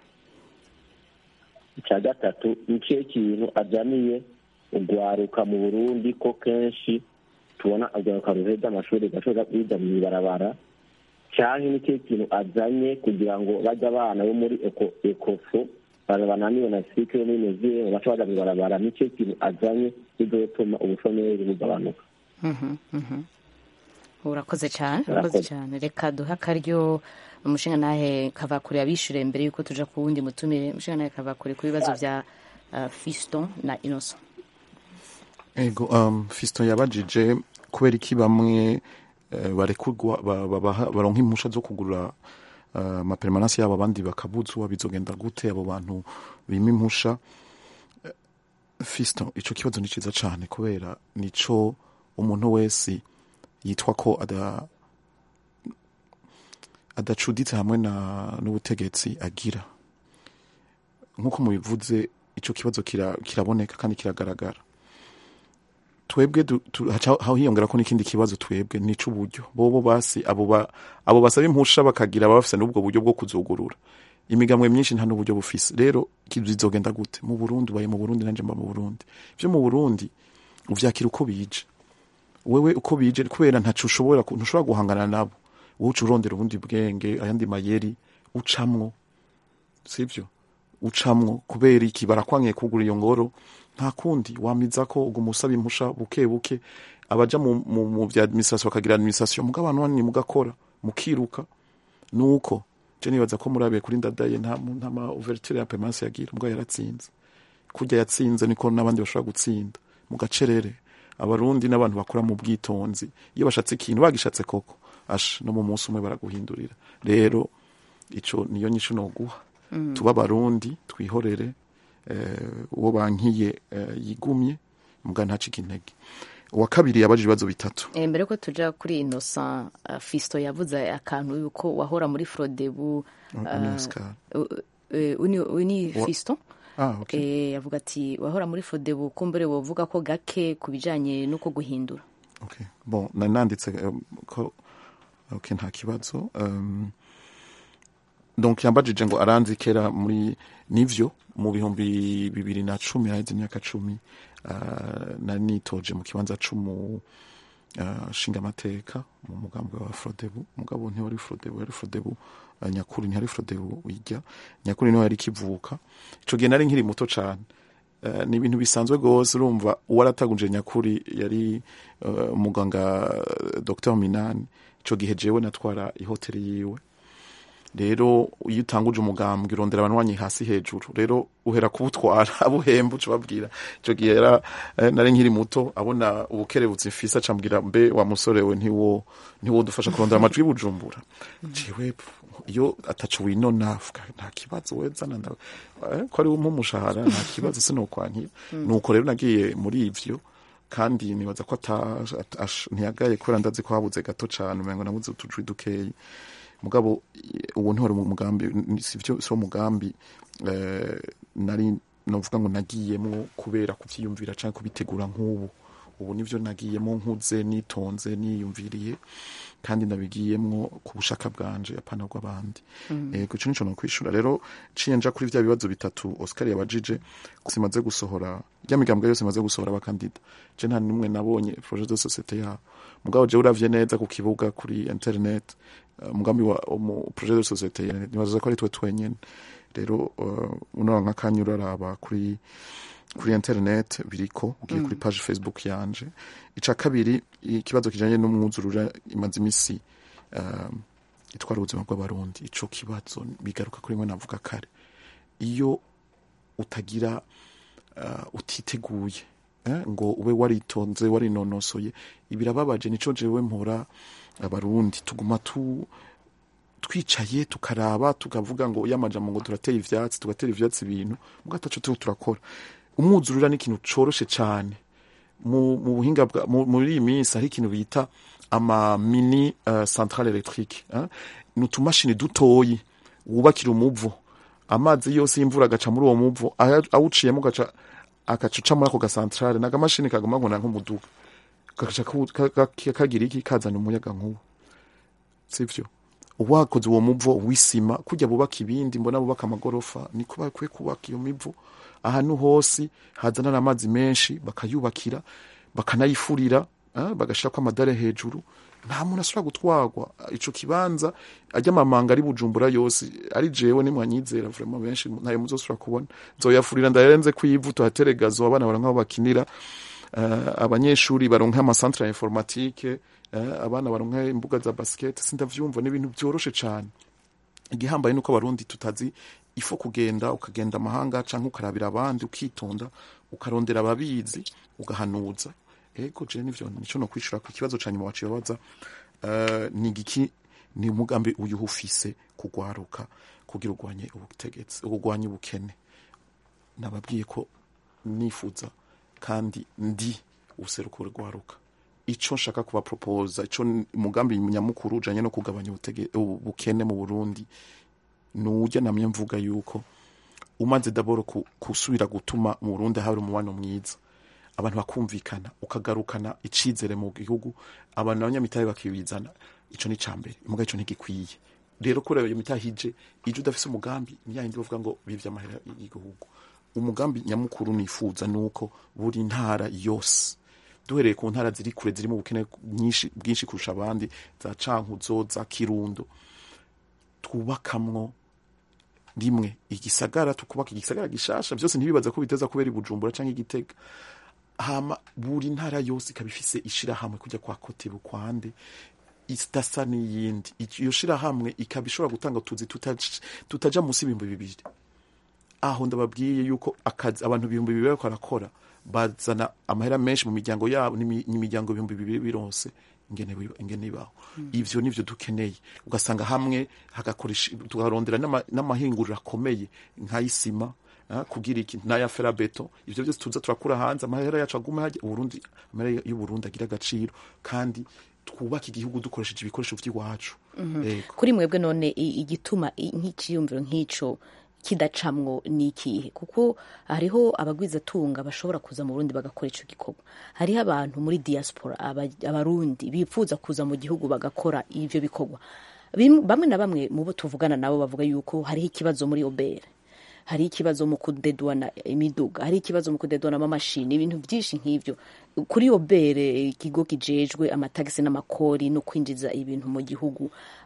icya gatatu ni cyo kintu ajyaniye ugwaruka mu burundi ko kenshi tubona urwaruka ruheza amashuri gashobora kwiga mu ibarabara cyangwa ni cyo kintu azanye kugira ngo bajye abana bo muri eko ekofo bananiwe na sike yo muri mezire baca bajya mu ibarabara ni cyo kintu azanye bizotuma ubushomeri bugabanuka Mhm. Mhm. urakoze cyane urakoze cyane reka duhe akaryo umushinga nahe kavakure abishyure mbere yuko tuja ku wundi mutumire umushinga nahe kavakure ku bibazo bya uh, fiston na innocent ego um, fiston yabajije kubera iki bamwe eh, barekurwa ba- babaha- baronka impusha zo kugura uh, amaperemanansi yabo abandi bakabuzwa bizogenda gute abo bantu bima impusha Eh, fiston ico kibazo ni ciza cane kubera nico umuntu wese yitwa ko ada adacuditse hamwe na n'ubutegetsi agira nk'uko mubivuze ico kibazo kira- kiraboneka kandi kiragaragara twebwe du- tu- haca- haho hiyongera ko n'ikindi kibazo twebwe ni c'uburyo bobo basi abo ba- abo basaba impusha bakagira baba bafise n'ubwo buryo bwo kuzugurura imigambwe myinshi nta n'uburyo bufise rero ki- bizogenda gute mu burundi ubaye mu burundi nanje mba mu burundi vyo mu burundi uvyakira uko bije wewe uko bije kubera ntaco ushobora ku- ntushobora guhangana nabo wowe uca urondera ubundi bwenge ayandi mayeri ucamwo sivyo ucamwo kubera iki barakwankiye kugura iyo ngoro nta kundi wamiza ko uguma usaba impusha buke buke abaja mu, mu, mu vya administration bakagira administration muga abantu banini mugakora mukiruka nuko je nibaza ko murabiye kuri ndadaye nta mu- nta ma ouverture ya permanence yagira muga yaratsinze kurya yatsinze niko n'abandi bashobora gutsinda mu gacerere abarundi n'abantu bakora mu bwitonzi iyo bashatse ikintu bagishatse koko asha no mu munsi umwe baraguhindurira rero ico niyo nyishu noguha Mm. tuba abarundi twihorere eh, uwo bankiye eh, yigumye muga ntacike intege uwa kabiri yabajije ibibazo bitatu Eh, mbere ko tuja kuri innocent uh, fisto yavuze akantu yuko wahora muri frodebu Uni Oscar. uni, uni Wa- fisto Ah, okay. eh, yavuga ati wahora muri frodebu kumbere wovuga ko gake ku bijanye n'uko guhindura okay. bon nari nanditse um, ko okay, nta kibazo um, donc yambajije ngo aranzi kera muri nivyo mu bihumbi bibiri na cumi naheze imyaka cumi uh, nari nitoje mu kibanza c'umu uh, nshingamateka mu mugambi wa frodebu mugabo ntiwari frodebu yari frodebu uh, nyakuri ntihari frodebu wijya nyakuri niho yari kivuka ico gihe nari nkiri muto cane Uh, ni ibintu bisanzwe rwose urumva uwarataguje nyakuri yari uh, umuganga uh, dr minani ico gihe jewe natwara ihoteli yiwe rero iyo utanguje umugambwe urondera abanywanyi hasi hejuru rero uhera kubutwara abuhemba uca babwira ico gihe yara eh, nari nkiri muto abona ubukerebutsi mfise acambwira mbe wa musore we ntiwo ntiwo dufasha kurondera amajwi y'ubujumbura jewe iyo ataco winona vuga nta kibazo wezana ndawe eh, ko ari umushahara nta kibazo sinokwankira nuko rero nagiye muri ivyo kandi nibaza ko ata- ata- ash- ntiyagaye kubera ndazi ko habuze gato cane umengo nabuze utujwi dukeyi mugabo i- ubu ntiwari mu mugambi ni- sivyo si wo mugambi eh, nari novuga ngo nagiyemwo kubera kuvyiyumvira canke kubitegura nk'ubu ubu nivyo nagiyemo nkuze nitonze niyumviriye kandi nabigiyemwo ku bushaka bwanje apana bw'abandi Mm. eh kuco nico nokwishura rero ciye nja kuri vya bibazo bitatu Oscar yabajije simaze gusohora rya migambwe yose imaze gusohora abakandida je nta nimwe nabonye projet de société yabo mugabo je uravye neza ku kibuga kuri internet uh, mugambi wa mu projet de société nibaza ko ari twe twenyene rero uh, unora nka kanya uraraba kuri kuri internet biriko ugiye Mm. kuri page facebook yanje ica kabiri ikibazo kijanye n'umwuzurura imaze imisi um, itwara ubuzima bw'abarundi ico kibazo bigaruka kuri mwe navuga kare iyo utagira uh, utiteguye eh, ngo ube waritonze warinonosoye birababaje nico jewe mpora abarundi tuguma tu twicaye tukaraba tukavuga ngo yamajambo ngo turatera ivyatsi tugatera ivyatsi ibintu mbwa ataco turiko turakora umwuzurira ni ikintu coroshe cane mu mu buhinga bwa mu- muri iyi minsi hari ikintu bita ama mini uh, centrale electrique eh? ni utumashini dutoyi wubakira umuvo amazi yose y'imvura agaca muri uwo muvo aya- awuciyemo gaca agaca uca muri ako gasantrale nagamashini kaguma nkona nk'umuduga kagaca kawu- ka- ka- kagira iki kazana umuyaga nkuba sivyo uwakoze uwo muvo w'isima kujya bubaka ibindi mbona bubaka amagorofa niko bakwiye kubaka iyo mivo ahantu hose hazana amazi menshi bakayubakira bakanayifurira eh, bagashirako amadare hejuru nta muntu ashobora gutwarwa ico kibanza ajya amamanga ari bujumbura yose ari jewe nimwanyizera vraiment benshi ntayo muzosubira kubona nzoyafurira ndarenze kwivu tuhateregazo abana baronka aho bakinira eh, abanyeshuri baronka amasantre ya informatique eh, abana baronka imbuga za basket sindavyumva ni ibintu vyoroshe cane igihambaye nuko abarundi tutazi ifo kugenda ukagenda amahanga canke ukarabira abandi ukitonda ukarondera ababizi ugahanuza ego je nivyo nico no kwishura ku kibazo ca nyuma waciye babaza uh, ni giki ni umugambi uyu ufise kugwaruka kugira urwanye ubutegetsi urwanye ubukene nababwiye ko nifuza kandi ndi useruko rwaruka ico nshaka kuba proposa ico n- umugambi nyamukuru ujanye no kugabanya ubutege- ubukene mu Burundi nujya namye mvuga yuko umaze daboro ku- kusubira gutuma mu Burundi hari umubano mwiza abantu bakumvikana ukagarukana icizere mu gihugu abantu abanyamitahe bakibizana ico ni cambere imuga ico ntigikwiye rero kureba iyo mitahe ije ije udafise umugambi niyindi bavuga ngo bivye amahera y'igihugu umugambi nyamukuru nifuza nuko buri ntara yose duhereye ku ntara ziri kure ziri mu bukene nyinshi bwinshi kurusha abandi za cankuzo za kirundo twubakamwo rimwe igisagara tukubaka igisagara gishasha byose ntibibaza ko biteza kubera i bujumbura canke igitega hama buri ntara yose ikaba ifise ishirahamwe kujya kwa kote bukwande idasa n'iyindi iyo shirahamwe ikaba ishobora gutanga utuzi tutaja- tutaja munsi y'ibihumbi bibiri aho ndababwiye yuko akazi abantu ibihumbi bibiri bariko barakora bazana amahera menshi mu miryango yabo n'imi- n'imiryango ibihumbi bibiri bironse ingene biba- ingene ibaho ivyo nivyo dukeneye ugasanga hamwe hagakoresha tukarondera n'ama- n'amahinguriro akomeye nk'ayisima ah, kugira iki n'aya ferabeto ivyo byose tuza turakura hanze amahera yacu agume hajya uburundi amahera y'uburundi agira agaciro kandi twubake igihugu dukoresheje ibikoresho vy'iwacu Yego. kuri mwebwe none i- igituma i- nk'ikiyumviro nk'ico kidacamwo ni ikihe kuko hariho abagwizatunga bashobora kuza mu burundi bagakora ico gikorwa hariho abantu muri diaspora aba- abarundi bifuza kuza mu gihugu bagakora ivyo bikorwa Bim- bamwe na bamwe mu bo tuvugana nabo bavuga yuko hariho ikibazo muri obere hari ikibazo mu kudedwana imiduga hari ikibazo mu kudedwana amamashini ibintu byinshi nk'ivyo kuri obere ikigo kijejwe amatagisi n'amakori no kwinjiza ibintu mu gihugu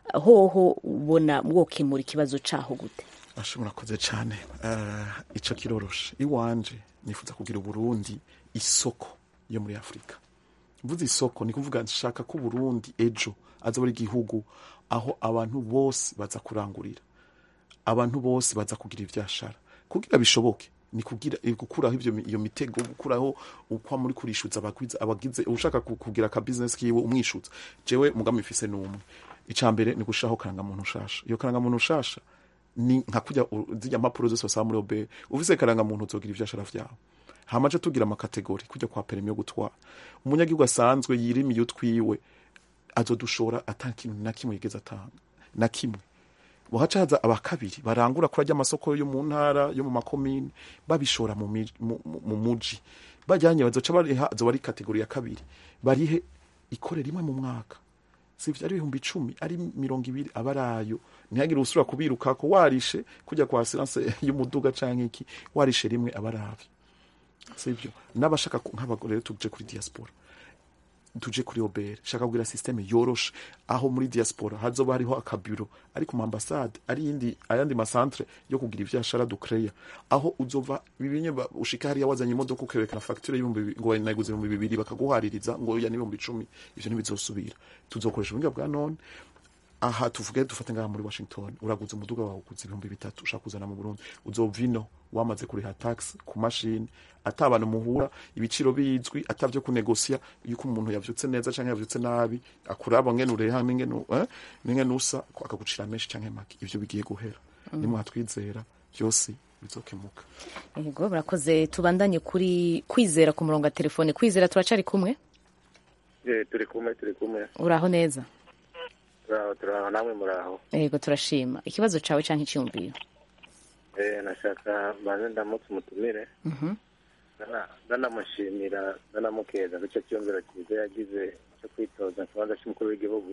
hoho ubona mwokemura ikibazo caho gute Ashe murakoze cyane uh, ico kiroroshe iwanje nifuza kugira uburundi isoko yo muri afurika mvuze isoko ni kuvuga nshaka ko uburundi ejo aza buri gihugu aho abantu bose baza kurangurira abantu bose baza kugira ivyashara kugira bishoboke ni kugira eh, gukuraho ivyo mi- iyo mitego gukuraho ukwa muri kurishuza abagwiza abagize ushaka ku- kugira ka business kiwe umwishuza jewe mugambi mfise numwe icambere ni gushiraho karanga muntu ushasha iyo karanga muntu ushasha ni nka kujya u- zirya mpapuro zose basaba muri obe ufise karanga muntu uzogira ivyashara vyawe hamaje tugira amakategori kujya kwa perimi yo gutwara umunyagihugu asanzwe yirimiye utwiwe azodushora ata kintu na kimwe yigeze atanga na kimwe wahaca haza abakabiri barangura kuri ajya amasoko yo mu ntara yo mu makomini babishora mu mi- mu- mu- mu muji bajyanye bazoca bariha azoba ari kategori ya kabiri barihe ikore rimwe mu mwaka sivyo ari ibihumbi icumi ari mirongo ibiri aba arayo ntihagire usubira kubirukako warishe kujya kwa asiranse y'umuduga canke iki warishe rimwe aba aravyo sivyo n'abashaka ku- nk'abagore rero tuje kuri diaspora tuje kuri obere shaka kugira systeme yoroshe aho muri diaspora hazoba hariho akabiro ari ku ambasade ari yindi ayandi masantre yo kugira ivyashara ducreya aho uzova bibinye ba- ushika hariya wazanye imodoka ukerekana facture y'ibihumbi bibi- ngo nayiguze ibihumbi bibiri bakaguhaririza ngo ya n'ibihumbi icumi ivyo ntibizosubira tuzokoresha ubuhinga bwa none aha tuvuge dufate ngaha muri washington uraguze umuduga wawe uguze ibihumbi bitatu ushaka kuzana mu burundi uzova ino wamaze kuriha tax ku mashini ata abantu muhura ibiciro bizwi ata vyo kunegosiya yuko umuntu yavyutse neza canke yavyutse nabi akuraba ngene ureha n'ingene eh, n'ingene usa ko akagucira menshi canke make ivyo bigiye guhera nimwatwizera vyose bizokemuka yego murakoze tubandanye kuri kwizera ku murongo wa telefone kwizera turacari kumwe Eh, turi kumwe turi kumwe uraho neza turaho turaho namwe muraho yego turashima ikibazo cawe canke iciyumviro Eh, nashaka banze ndamutse umutumire Mhm. Ndana- ndanamushimira ndanamukeza ku cyo cyumviro cyiza yagize cyo kwitoza ikibanza cy'umukuru w'igihugu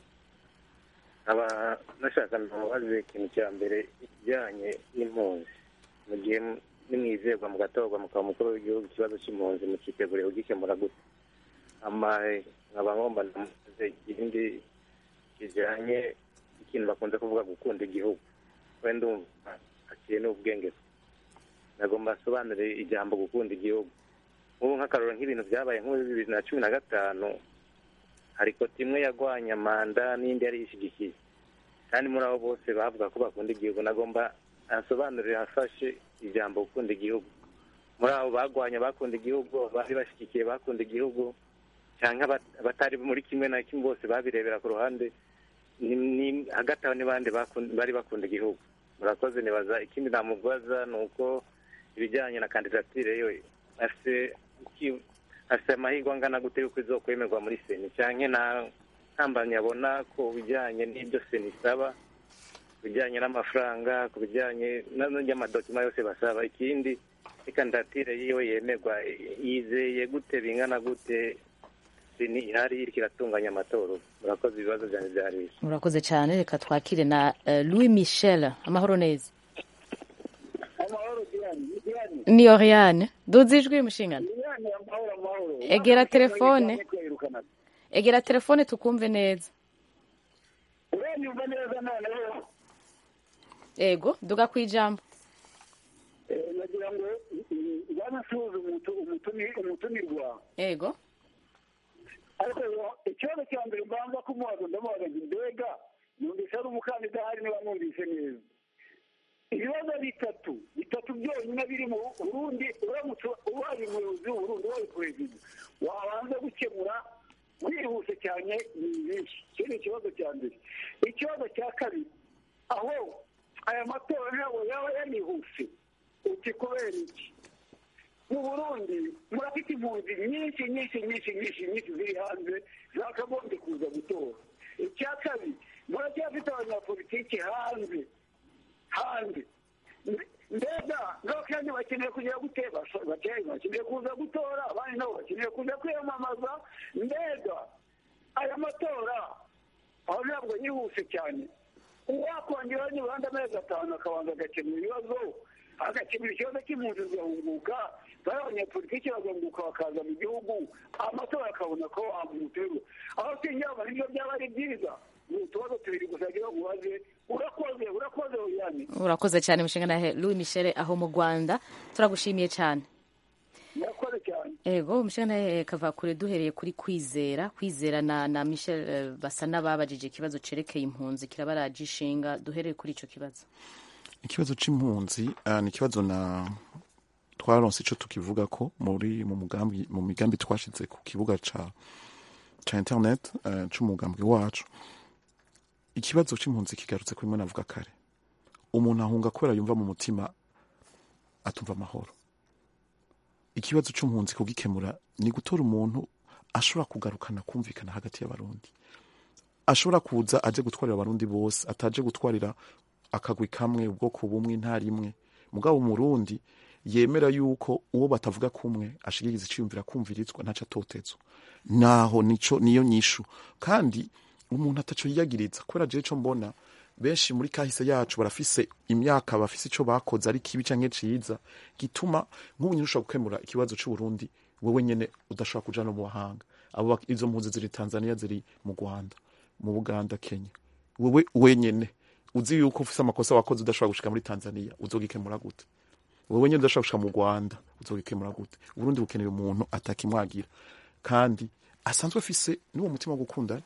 nkaba nashaka namubaze ikintu cya mbere ikijyanye n'impunzi mu gihe m- nimwizerwa mugatorwa mukaba umukuru w'igihugu ikibazo cy'impunzi mukiteguriye kugikemura gute amahe nkaba ngomba namubaze ikindi kijyanye ikintu bakunze kuvuga gukunda igihugu we ndumva hakiri n'ubwenge nagomba asobanure ijambo gukunda igihugu nk'ubu nk'akaroro nk'ibintu byabaye nk'ubu bibiri na cumi na gatanu hari koti imwe yagwanya manda n'indi yari yishyigikiye kandi muri abo bose bavuga ko bakunda igihugu nagomba asobanurire afashe ijambo gukunda igihugu muri abo bagwanya bakunda igihugu bari bashyigikiye bakunda igihugu cyangwa abat- abatari muri kimwe na kimwe bose babirebera ku ruhande ni- ni- hagati aho n'abandi bakun- bari bakunda igihugu murakoze nibaza ikindi namubaza ni uko ibijyanye na kandidatire yo afite iki- afite amahirwe angana gute yuko izokwemerwa muri seni cyangwa nta ntambamyi abona ku bijyanye n'ibyo seni isaba ku bijyanye n'amafaranga ku bijyanye n'amadokima yose basaba ikindi ikandidatire yiwe yemerwa yizeye gute bingana gute seni ihari iriko iratunganya amatora murakoze ibibazo byanjye byari bisi murakoze cyane reka twakire na eh, louis michel amahoro neza amahoro diane ni diane ni oriane duze ijwi mushingana diane amahoro amahoro Egera telefone. kwirukana egera telefone tukumve neza uranyumva neza noneho ego duga ku ijambo Eh, nagira ngo banasuhuza umutumirwa ego ariko ikibazo cya mbere mbanza kumubaza ndamubaza nti mbega numvise ari umukandida ahari niba numvise neza ibibazo bitatu bitatu byonyine biri mu burundi uramutse ubaye umuyobozi w'uburundi ubaye perezida wabanza gukemura wihuse cyane ni byinshi icyo ni ikibazo cya mbere ikibazo cya kabiri aho aya matora ntabwo yaba yanihuse uti kubera iki mu burundi murafite impunzi nyinshi nyinshi nyinshi nyinshi nyinshi ziri hanze zakagombye kuza gutora icya kabiri muracyafite abanyapolitiki hanze hanze mbega ngaho kandi bakeneye kujya guteba bakeneye kuza gutora abandi nabo bakeneye kuza kwiyamamaza mbega aya matora aho ntabwo yihuse cyane uwakongeraho nibanda amezi atanu akabanza agakemura ibibazo agakemura ikibazo cy'impunzi zigahunguka bari abanyapolitiki bagahunguka bakaza mu gihugu amatora akabona ko wamuterwa aho sinjyaba nibyo byaba ari byiza ni utubazo tubiri gusa agira ngo ubaze urakoze urakoze uyane urakoze cyane mushingana louis michel aho mu rwanda turagushimiye cyane murakoze cyane ego mushingana kava kure duhereye kuri kwizera kwizera na na michel eh, basa n'ababajije ikibazo cerekeye impunzi kirabaraje ishinga duhereye kuri ico kibazo ikibazo c'impunzi uh, ni ikibazo na twaronse ico tukivuga ko muri mu mugambi mu migambi twashize ku kibuga ca ca internet uh, c'umugambi wacu ikibazo c'impunzi kigarutse ko imwe navuga kare umuntu ahunga kubera yumva mu mutima atumva amahoro ikibazo c'impunzi kugikemura ni gutora umuntu ashobora kugarukana kumvikana hagati y'abarundi ashobora kuza aje gutwarira abarundi bose ataje gutwarira akagwi kamwe ubwoko bumwe intara imwe mugabo umurundi yemera yuko uwo batavuga kumwe ashigiriza iciyumvira kumvirizwa ntaco atotezwa naho nico niyo nyishu kandi umuntu ataco yiyagiriza kubera jewe ico mbona benshi muri kahise yacu barafise imyaka bafise ico bakoze ari kibi canke ciza gituma nk'ubu nyine ushobora gukemura ikibazo c'uburundi wewe nyene udashobora kuja no mu bahanga abo bak- izo mpunzi ziri tanzania ziri mu rwanda mu buganda kenya wewe wenyene uzi yuko ufise amakosa wakoze udashobora gushika muri tanzania uzogikemura gute wewe nyene udashobora gushika mu rwanda uzogikemura gute uburundi bukeneye umuntu atakimwagira kandi asanzwe afise n'uwo mutima wo gukunda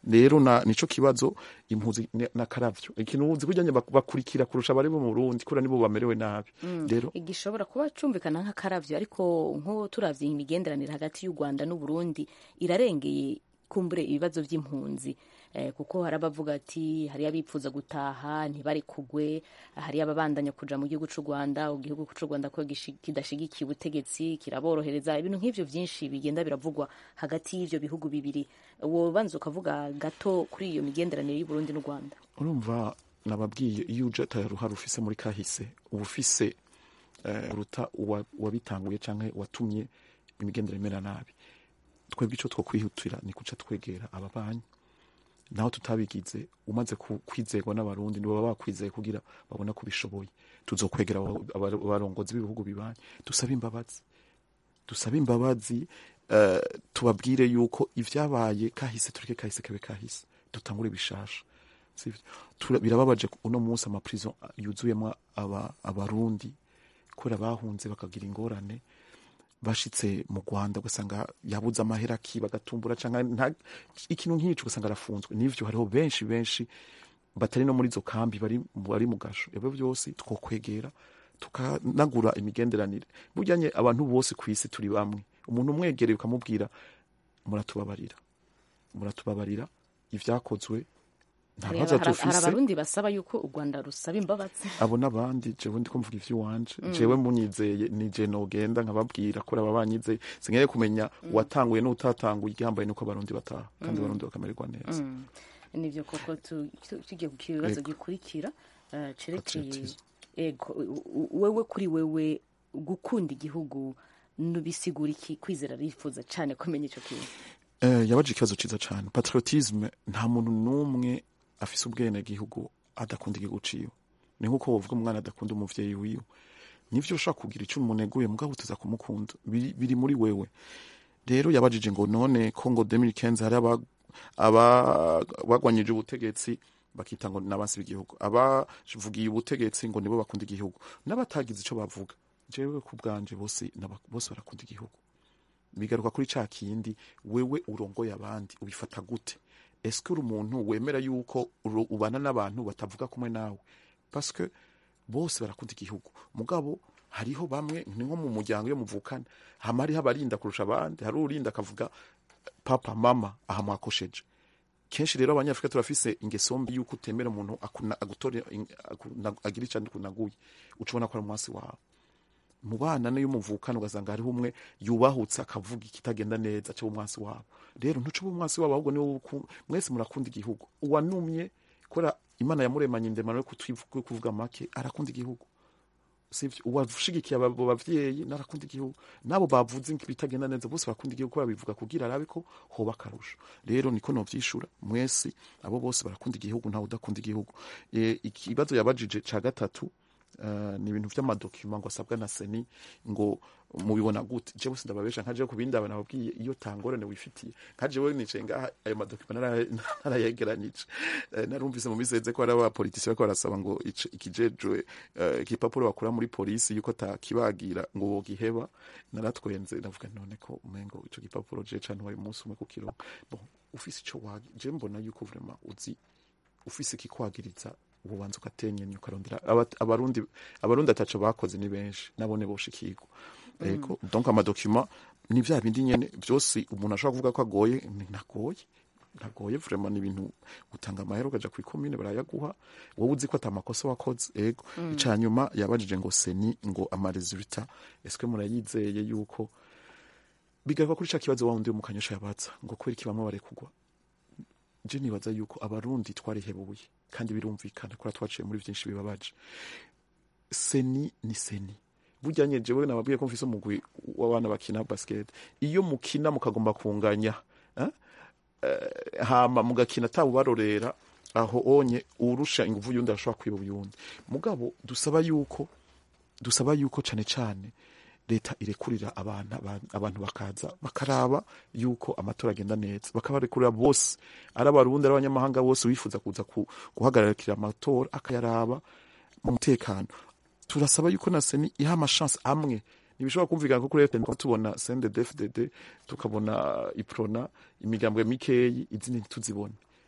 rero na nico kibazo impuzi ni- n'akaravyo ikintu uzi kujyanye bakurikira kurusha abari bo mu Burundi kura nibo bamerewe nabi rero gishobora kuba cumvikana nk'akaravyo ariko nko turavye imigenderanire hagati y'u Rwanda n'u Burundi irarengeye kumbure ibibazo vy'impunzi eh, kuko hari abavuga ati hari abipfuza gutaha ntibari kugwe hari ababandanya kuja mu gihugu c'u Rwanda igihugu c'u Rwanda ko gishi- kidashigikiye ubutegetsi kiraborohereza ibintu nk'ivyo vyinshi bigenda biravugwa hagati y'ivyo bihugu bibiri wobanza ukavuga gato kuri iyo migenderanire y'u Burundi n'u Rwanda urumva nababwiye iyo uje ataruhara ufise muri kahise uba ufise eh, uruta uwa- uwabitanguye canke watumye imigendere imera nabi twebwe ico twokwihutira ni kuca twegera ababanyi naho tutabigize umaze ku- kwizerwa n'abarundi nibo baba bakwizeye kugira babona ko bishoboye tuzokwegera aba- aba- abarongozi b'ibihugu bibanyi dusabe imbabazi dusabe imbabazi eh, tubabwire yuko ivyabaye kahise tureke kahise kabe kahise dutangure bishasha sivyo Tura- birababaje ku- uno munsi amaprison yuzuyemo aba- abarundi kubera bahunze bakagira ingorane bashitse mu Rwanda ugasanga yabuze amahera akiba agatumbura canke nta- ikintu nk'ico ugasanga arafunzwe nivyo hariho benshi benshi batari no muri izo kambi bari bari mu gasho ivyo byose twokwegera tukanagura imigenderanire bujyanye abantu bose ku isi turi bamwe umuntu umwegereye ukamubwira muratubabarira muratubabarira ivyakozwe nta hari baza hari- hari dufise abarundi basaba yuko u Rwanda rusaba imbabazi abo n'abandi jewe ndiko mvuga ivy'iwanje jewe munyizeye ni je nogenda nkababwira kuri aba banyizeye sinkeneye kumenya uwatanguye n'utatanguye igihambaye nuko abarundi bataha kandi abarundi bakamererwa neza nivyo koko tu- tu- tugiye ku kibazo Yego. gikurikira eh, cerekeye Patriotism. ego u- u- wewe kuri wewe gukunda igihugu nubisigura iki kwizera rifuza cane kumenya ico kintu Eh, yabaje ikibazo ciza cane patriotisme nta muntu n'umwe afise ubwene gihugu adakunda igihugu ciwe ni nkuko wovuga umwana adakunda umuvyeyi wiwe nivyo ushaka kugira ico umuneguye mugabo tuza kumukunda biri, biri muri wewe rero yabajije ngo none ko ngo 2015 hari aba aba- bagwanyije ubutegetsi bakita ngo n'abansi b'igihugu abavugiye ubutegetsi ngo nibo bakunda igihugu n'abatagize ico bavuga jewe ku bwanje bose n'aba- bose barakunda igihugu bigaruka kuri ca kindi wewe urongoye abandi ubifata gute eske uri umuntu wemera yuko uru- ubana n'abantu batavuga kumwe nawe paske bose barakunda igihugu mugabo hariho bamwe ni nko mu muryango iyo muvukana hama hariho abarinda kurusha abandi hari urinda akavuga papa mama aha mwakosheje kenshi rero abanyafurika turafise ingeso mbi yuko utemera umuntu akuna- agutore in- akuna- agira icyo kunaguye uca ubona ko ari umwasi wawe mu bana niyo muvukana ugasanga hariho umwe yubahutse akavuga ikitagenda neza cyo umwasi wabo rero ntuce uba umwasi wabo ahubwo niwe uku- mwese murakunda igihugu uwanumye kubera imana yamuremanye indemano yo kutwivu- yo kuvuga make arakunda igihugu sivyo uwashigikiye abo bavyeyi narakunda igihugu nabo bavuze ibitagenda neza bose bakunda igihugu kubera bivuga kugira arabe ko hoba akarusho rero niko novyishura mwese abo bose barakunda igihugu ntawe udakunda igihugu e, ikibazo yabajije ca gatatu Uh, ni ibintu vy'amadokima ngo asabwa na seni ngo mubibona gute jewe sindababesha nka jewe ku bindi aba nababwiye iyo tangorane wifitiye nka jewe nicaye ngaha ayo madokima nara- narayegeranije Eh, narumvise mu miseze ko hari abapolitisi bariko barasaba ngo ico- ikijejwe eh, igipapuro bakura muri polisi yuko takibagira ngo bogiheba naratwenze ndavuga none ko umengo ico gipapuro je cane wari umunsi umwe kukironka bon ufise ico wagi je mbona yuko vraiment uzi ufise ikikwagiriza ububanza ugatenyenya ukarondera Aba- abarundi abarundi ataco bakoze ni benshi nabone boshikirwa ego donc amadokima ni vya bindi nyene vyose umuntu ashobora kuvuga ko agoye ni- ntagoye ntagoye vraiment ni ibintu utanga amahera ukaja ku ikomine barayaguha wowe uzi ko ata makosa wakoze ego ica nyuma yabajije ngo seni ngo amaresultat eske murayizeye yuko bigaruka kuri ca kibazo wa wundi wo mu kanyosha yabaza ngo kubera iki bamwe barekugwa je nibaza yuko abarundi twarihebuye kandi birumvikana kora twaciye muri vyinshi bibabaje seni ni seni bujyanye jewe nababwiye ko mfise umugwi w'abana bakina basket iyo mukina mukagomba kunganya eh? Eh, hama mugakina atabubarorera aho onye urusha inguvu yundi arashobora kwiba uyundi mugabo dusaba yuko dusaba yuko cane cane leta irekurira abana aba- abantu bakaza bakaraba yuko amatora agenda neza bakabarekurira bose ari abarundi ari abanyamahanga bose wifuza kuza ku- guhagararikira amatora akayaraba mu mutekano turasaba yuko na seni iha amashansi amwe ntibishobora kumvikana ko kuri leta tubona sendedefdd tukabona iprona imigambwe mikeyi izindi ntituzibone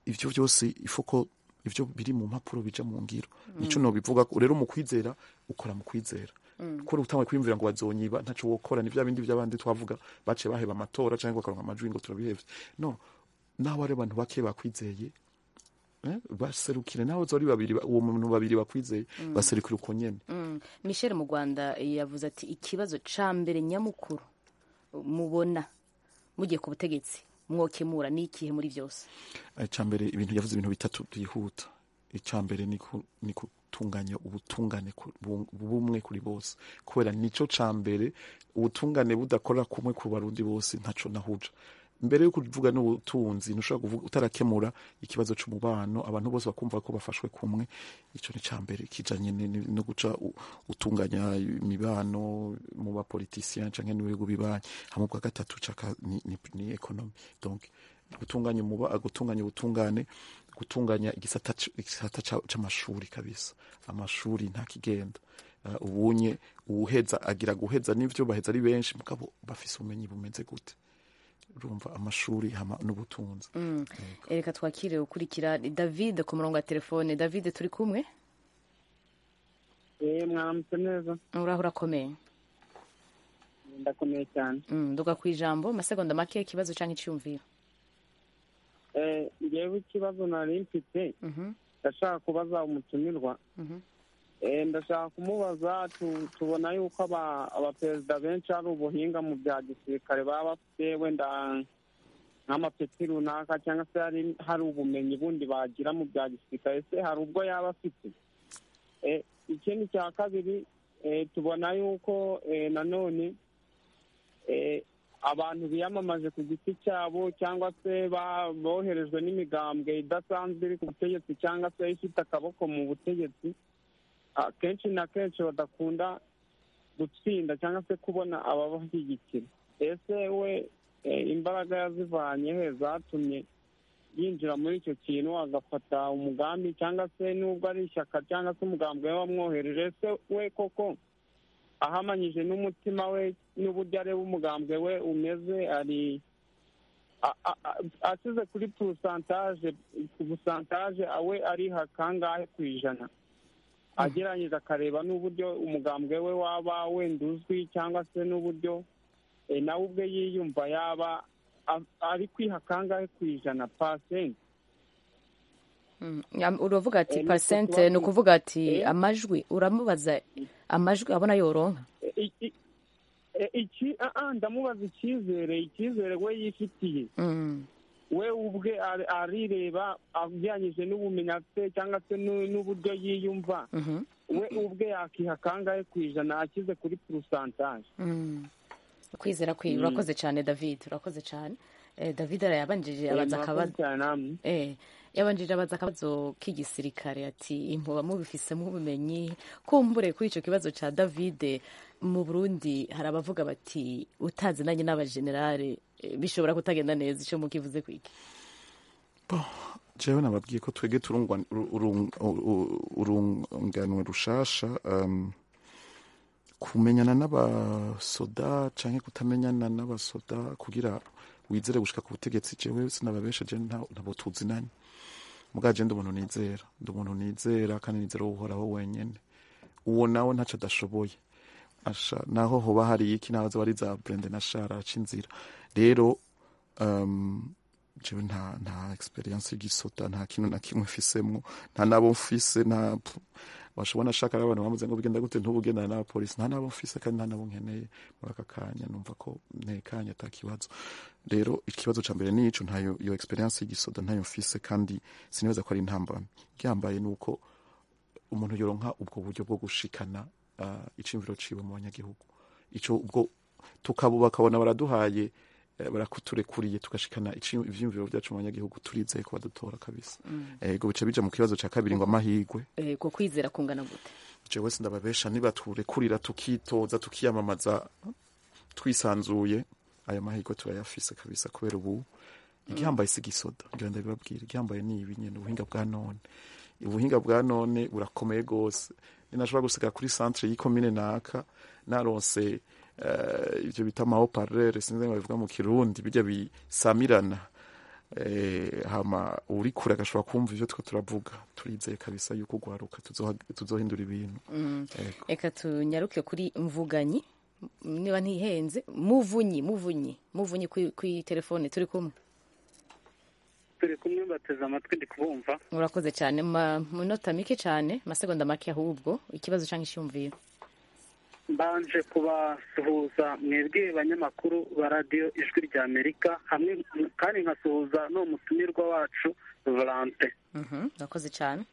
ivyo vyose ifuko ivyo biri mu mpapuro bija mu ngiro nico no bivuga ko rero mu kwizera ukora mu kwizera kuri utangwe kwiyumvira ngo bazonyiba ntaco wokora ni vya bindi vy'abandi twavuga bace baheba amatora cyangwa bakaronka amajwi ngo turabihevye no naho ari abantu bake bakwizeye eh, baserukire naho zori babiri ba- uwo muntu babiri bakwizeye baserukire uko nyene Mm. michel mu rwanda yavuze ati ikibazo ca mbere nyamukuru mubona mugiye ku butegetsi mwokemura ni ikihe muri byose icyambere ibintu yavuze ibintu bitatu byihuta icyambere ni ku- ni gutunganya ubutungane ku- bu- bumwe kuri bose kubera nico cambere ubutungane budakora kumwe ku barundi bose ntaco nahuja mbere yo kuvuga n'ubutunzi ntushobora kuvuga utarakemura ikibazo c'umubano abantu bose bakumva ko bafashwe kumwe ico ni cambere kijanye ni- ni- no guca u- utunganya imibano mu bapolitisien canke mu bihugu bibanyi hamwe bwa gatatu caka ni, ni, ni economy donc gutunganya umuba gutunganya ubutungane gutunganya igisata c- igisata ca- c'amashuri kabisa amashuri nta kigenda uh, ubunye uwuheza agira guheza n'ivyo baheza ari benshi mugabo bafise ubumenyi bumeze gute urumva amashuri hama n'ubutunzi reka twakire ukurikira ni david ku murongo wa telefone david turi kumwe eee mwaramutse neza uraho urakomeye ndakomeye cyane Mm, nduga ku ijambo amasegonda make ikibazo cyangwa icyumviro eee ngewe ikibazo nari mfite Mhm, ndashaka kubaza umutumirwa mhm. eee ndashaka kumubaza tu- tubona yuko aba- abaperezida benshi hari ubuhinga mu bya gisirikare baba bafite wenda nk'amapeti runaka cyangwa se hari hari ubumenyi bundi bagira mu bya gisirikare ese hari ubwo yaba afite Eh, ikindi cya kabiri eh, tubona yuko eh, nanone eh, abantu biyamamaje ku giti cyabo cyangwa se ba- boherejwe n'imigambwe idasanzwe iri ku butegetsi cyangwa se ifite akaboko mu butegetsi akenshi na kenshi badakunda gutsinda cyangwa se kubona ababashyigikira ese we eh, imbaraga yazivanye he zatumye yinjira muri icyo kintu agafata umugambi cyangwa se nubwo ari ishyaka cyangwa se umugambi we wamwohereje ese we koko ahamanyije n'umutima we n'uburyo areba umugambwe we umeze ari a- a- a- asize kuri purusantaje ku busantaje awe ariha kangahe ku ijana ageranyije akareba n'uburyo umugambwe we waba wenda uzwi cyangwa se n'uburyo eh, nawe ubwe yiyumva yaba a- ari kwiha kangahe ku ijana pasenti Mm, ya- uravuga ati Eh, pasente nitwe ni ukuvuga ati Eh. amajwi uramubaza amajwi abona yoronka I- i- e- iki ah, ah, ndamubaza icyizere icyizere we yifitiye Mm, we ubwe ari- arireba ajyanyije n'ubumenyi afite cyangwa se n'u- n'uburyo yiyumva mhm, we ubwe yakiha kangahe ku ijana akize kuri purusantaje mm. kwizera kwiwe Mm. urakoze cyane david urakoze cyane Eh, david arayabanjije Eh, abaza murakoze akabazo cyane namwe Eh, yabanjije abaza akabazo k'igisirikare ati impuba mubifisemo ubumenyi kumbure kuri icyo kibazo cya david mu burundi hari abavuga bati utazinanye n'abajenerale eh, bishobora kutagenda neza icyo mukivuze kwiki jewe nababwiye ko twege turungwa- uru- urung- uru- urunganwe rushasha um, kumenyana n'abasoda canke kutamenyana n'abasoda kugira wizere gushika ku butegetsi jewe sinababesha je nta- ntabo tuzinanye mugabo je ndi umuntu nizera ndi umuntu nizera kandi nizera uhoraho wenyene uwo nawe ntaco adashoboye asha naho hoba hari iki naho zoba ari za brende na shara aca inzira rero um, jewe nta nta experience y'igisota nta kintu na kimwe mfisemwo nta nabo mfise nta washobona ashaka ari abantu bamuze ngo bigenda gute ntubugendana n'abapolisi nta nabo mfise kandi nta nabo nkeneye muri aka kanya numva ko ntekanye ata kibazo rero ikibazo ca mbere nico ntayo iyo experience y'igisoda ntayo mfise kandi sinibaza ko ari intambamyi igihambaye ni uko umuntu yoronka ubwo buryo bwo gushikana uh, iciyumviro ciwe mu banyagihugu ico ubwo tukabo bakabona baraduhaye eh, barakuturekuriye tugashikana ici- ivyiyumviro vyacu mu banyagihugu turizeye ko badutora kabisa ego bica bija mu kibazo ca kabiri ngo amahigwe Eh, ko kwizera kungana gute jewe sindababesha nibaturekurira tukitoza tukiyamamaza twisanzuye ayo mahirwe turayafise kabisa kubera ubu igihambaye si igisoda ngira ndabibabwira igihambaye ni ibi nyene ubuhinga bwa none ubuhinga bwa none burakomeye gose ninashobora gusiga kuri centre y'ikomine naka naronse eh, ivyo bita amahoparere sinzi ngo babivuga mu kirundi birya bisamirana eh, hama uri kure agashobora kumva ivyo two turavuga turizeye kabisa yuko ugwaruka tuzoha- tuzohindura ibintu Ego. reka tunyaruke kuri mvuganyi niba ntihenze muvunyi muvunyi muvunyi kuri kuri telefone turi kumwe turi kumwe bateze amatwi ndi kubumva urakoze cyane ma minota mike cyane amasegonda make ahubwo ikibazo cyangwa icyumviro mbanje kubasuhuza mwebwe banyamakuru ba radiyo ijwi rya amerika hamwe kandi nkasuhuza n'uwo mutumirwa wacu volante Mhm, urakoze cyane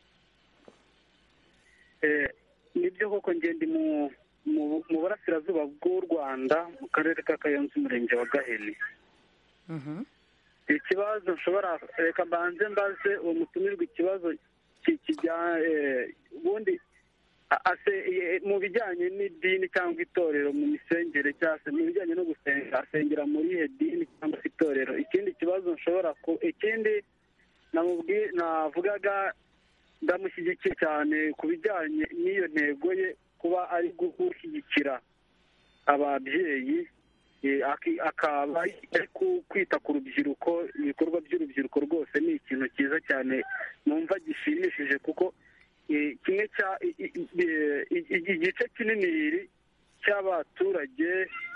Eh, nibyo koko ngende mu mu- mu burasirazuba bw'u rwanda mu karere ka kayonza umurenge wa gahini Mhm, ikibazo nshobora reka mbanze mbaze uwo mutumirwa ikibazo ki- kijya eh, ubundi a- ase- eh, mu bijyanye n'idini cyangwa itorero mu misengere cyangwa se mu bijyanye no gusenga asengera muri ihe dini cyangwa se itorero ikindi kibazo nshobora ku ikindi namubwi- navugaga ndamushyigikiye cyane ku bijyanye n'iyo ntego ye kuba ari gushyigikira ababyeyi eh, aki- akaba ari ku- kwita ku rubyiruko ibikorwa by'urubyiruko rwose ni ikintu cyiza cyane numva gishimishije kuko eh, kimwe cya i- i- i- i- i- igice kinini cy'abaturage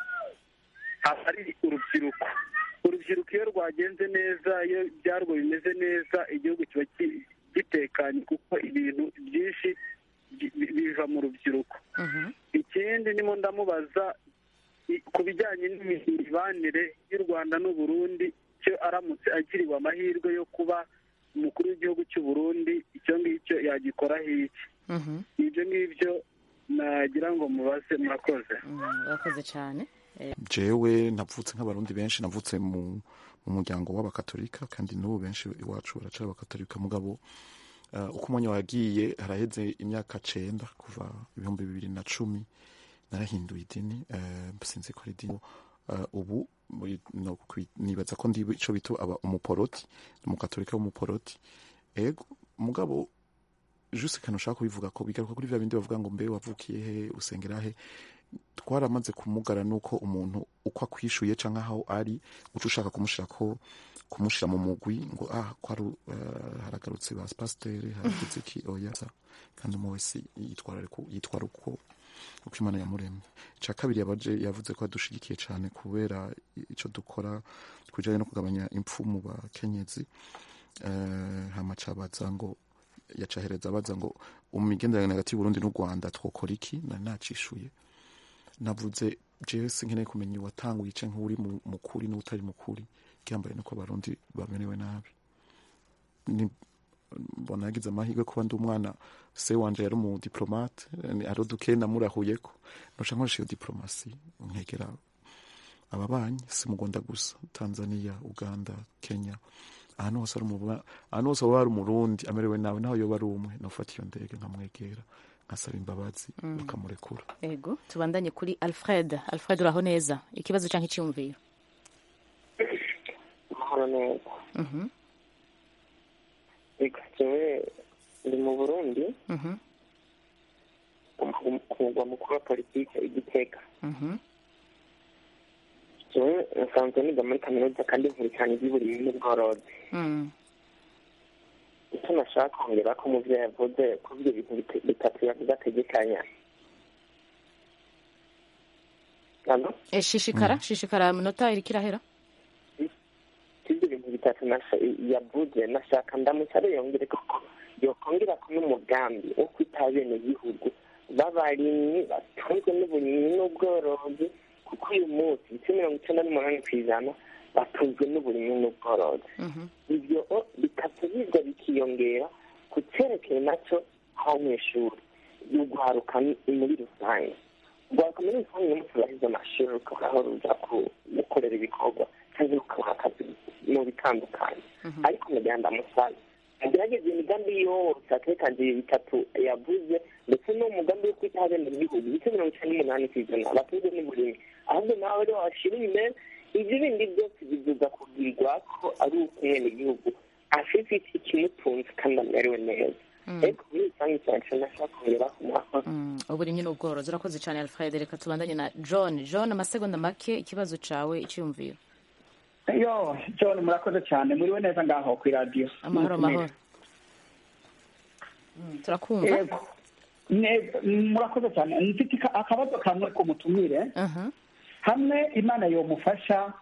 aba ari urubyiruko urubyiruko iyo rwagenze neza iyo ibyarwo bimeze neza igihugu kiba ki- gitekanye kuko ibintu byinshi bi- bi- biva mu rubyiruko mhm, ikindi ndimo ndamubaza i- ku bijyanye n'imibanire y'u rwanda n'u Burundi cyo aramutse agiriwe amahirwe yo kuba umukuru w'igihugu cy'u Burundi icyo ngicyo yagikoraho iki mhm, ibyo ngibyo nagira ngo mubaze murakoze mm, urakoze cyane Eh, jewe navutse nk'abarundi benshi navutse mu mu muryango w'abakatolika kandi n'ubu benshi iwacu baracara abakatolika mugabo uh, uko umwanya wagiye haraheze imyaka cenda kuva ibihumbi bibiri na cumi narahinduye idini uh, sinzi ko ari idini uh, ubu muri- no kwi- nibaza ko ndi ico bita aba umuporoti umukatolika w'umuporoti ego mugabo juste kantu ushaka kubivuga ko bigaruka kuri vya bindi bavuga ngo mbe wavukiye he usengera he twaramaze kumugara nuko umuntu uko akwishuye canke aho ari uca ushaka kumushira ko kumushira mu mugwi ngo ah ko ari uh, haragarutse ba pasiteri haragize iki oya sa kandi umwe wese yitwara ariko- yitwara uko uko imana yamuremye ica kabiri yabaje yavuze ko adushigikiye cane kubera ico dukora kujanye no kugabanya impfu mu bakenyezi uh, hama cabaza ngo yacahereza abaza ngo umigenderanire hagati y'uburundi n'u rwanda twokora iki nari nacishuye navuze jewe sinkeneye kumenya uwatanguye ice nk'uri mu- mukuri n'utari mukuri icyambaye nuko abarundi bamerewe nabi Ni- mbona yagize amahirwe kuba ndi umwana se wanje yari umudiplomate ni- ari uduke namurahuyeko noca nkoresha iyo diplomasi nkegera ababanyi si mu rwanda gusa tanzania uganda kenya ahantu hose ari umuba- ahantu hose waba ari umurundi amerewe nawe naho yoba ari umwe nofata iyo ndege nkamwegera nkasaba imbabazi bakamurekura ego tubandanye kuri alfred alfred uraho neza ikibazo cyangwa icyumviro amahoro neza Mhm, reka jewe ndi mu burundi mhm, ku- ku mugwa mukuru wa politiki igitega mhm, jewe nsanzwe niga muri kaminuza kandi nkurikirana iby'uburimyi n'ubworozi mm. icyo nashaka kongera ko umuvyeyi yavuze ko ibyo bintu bite- bitatu yavuze ategekanya Alo? Eh, shishikara shishikara minota iriko irahera ibyo bintu bitatu nasha- yavuze nashaka ndamusabe yongere koko yokongera ko n'umugambi wo kwita bene gihugu b'abarimyi batunzwe n'uburimyi n'ubworozi kuko uyu munsi ibice mirongo icyenda n'umunani ku ijana batunzwe n'uburimyi n'ubworozi Mhm, ibyo o- bitatu biza bikiyongera ku cyerekeye nacyo abanyeshuri urwaruka ni- muri rusange urwaruka muri rusange iyo turahize amashuri rukabaho ruja ku- gukorera ibikorwa cyangwa rukabaha akazi mu bitandukanye ariko nagira ndamusabe agerageza imigambi yose atekangiye bitatu yavuze ndetse n'umugambi wo kwitaho bene gihugu ibice mirongo icyenda n'umunani ku ijana batunzwe n'uburimyi ahubwo nawe rero washira imbere ibyo bindi byose bivuga kubwirwa ko ari uko umwenegihugu afite ikimutunze kandi amerewe neza ariko muri rusange cyane nashaka kongera ku mwakozi mm. uburimyi n'ubworozi urakoze cyane alfred reka tubandanye na john john amasegonda make ikibazo cawe icyumviro yo john murakoze cyane muriwe neza ngaho ku iradiyo amahoro amahoro turakumva yego Ne- murakoze cyane mfite ika- akabazo kamwe ku mutumire Aha. hamwe imana yomufasha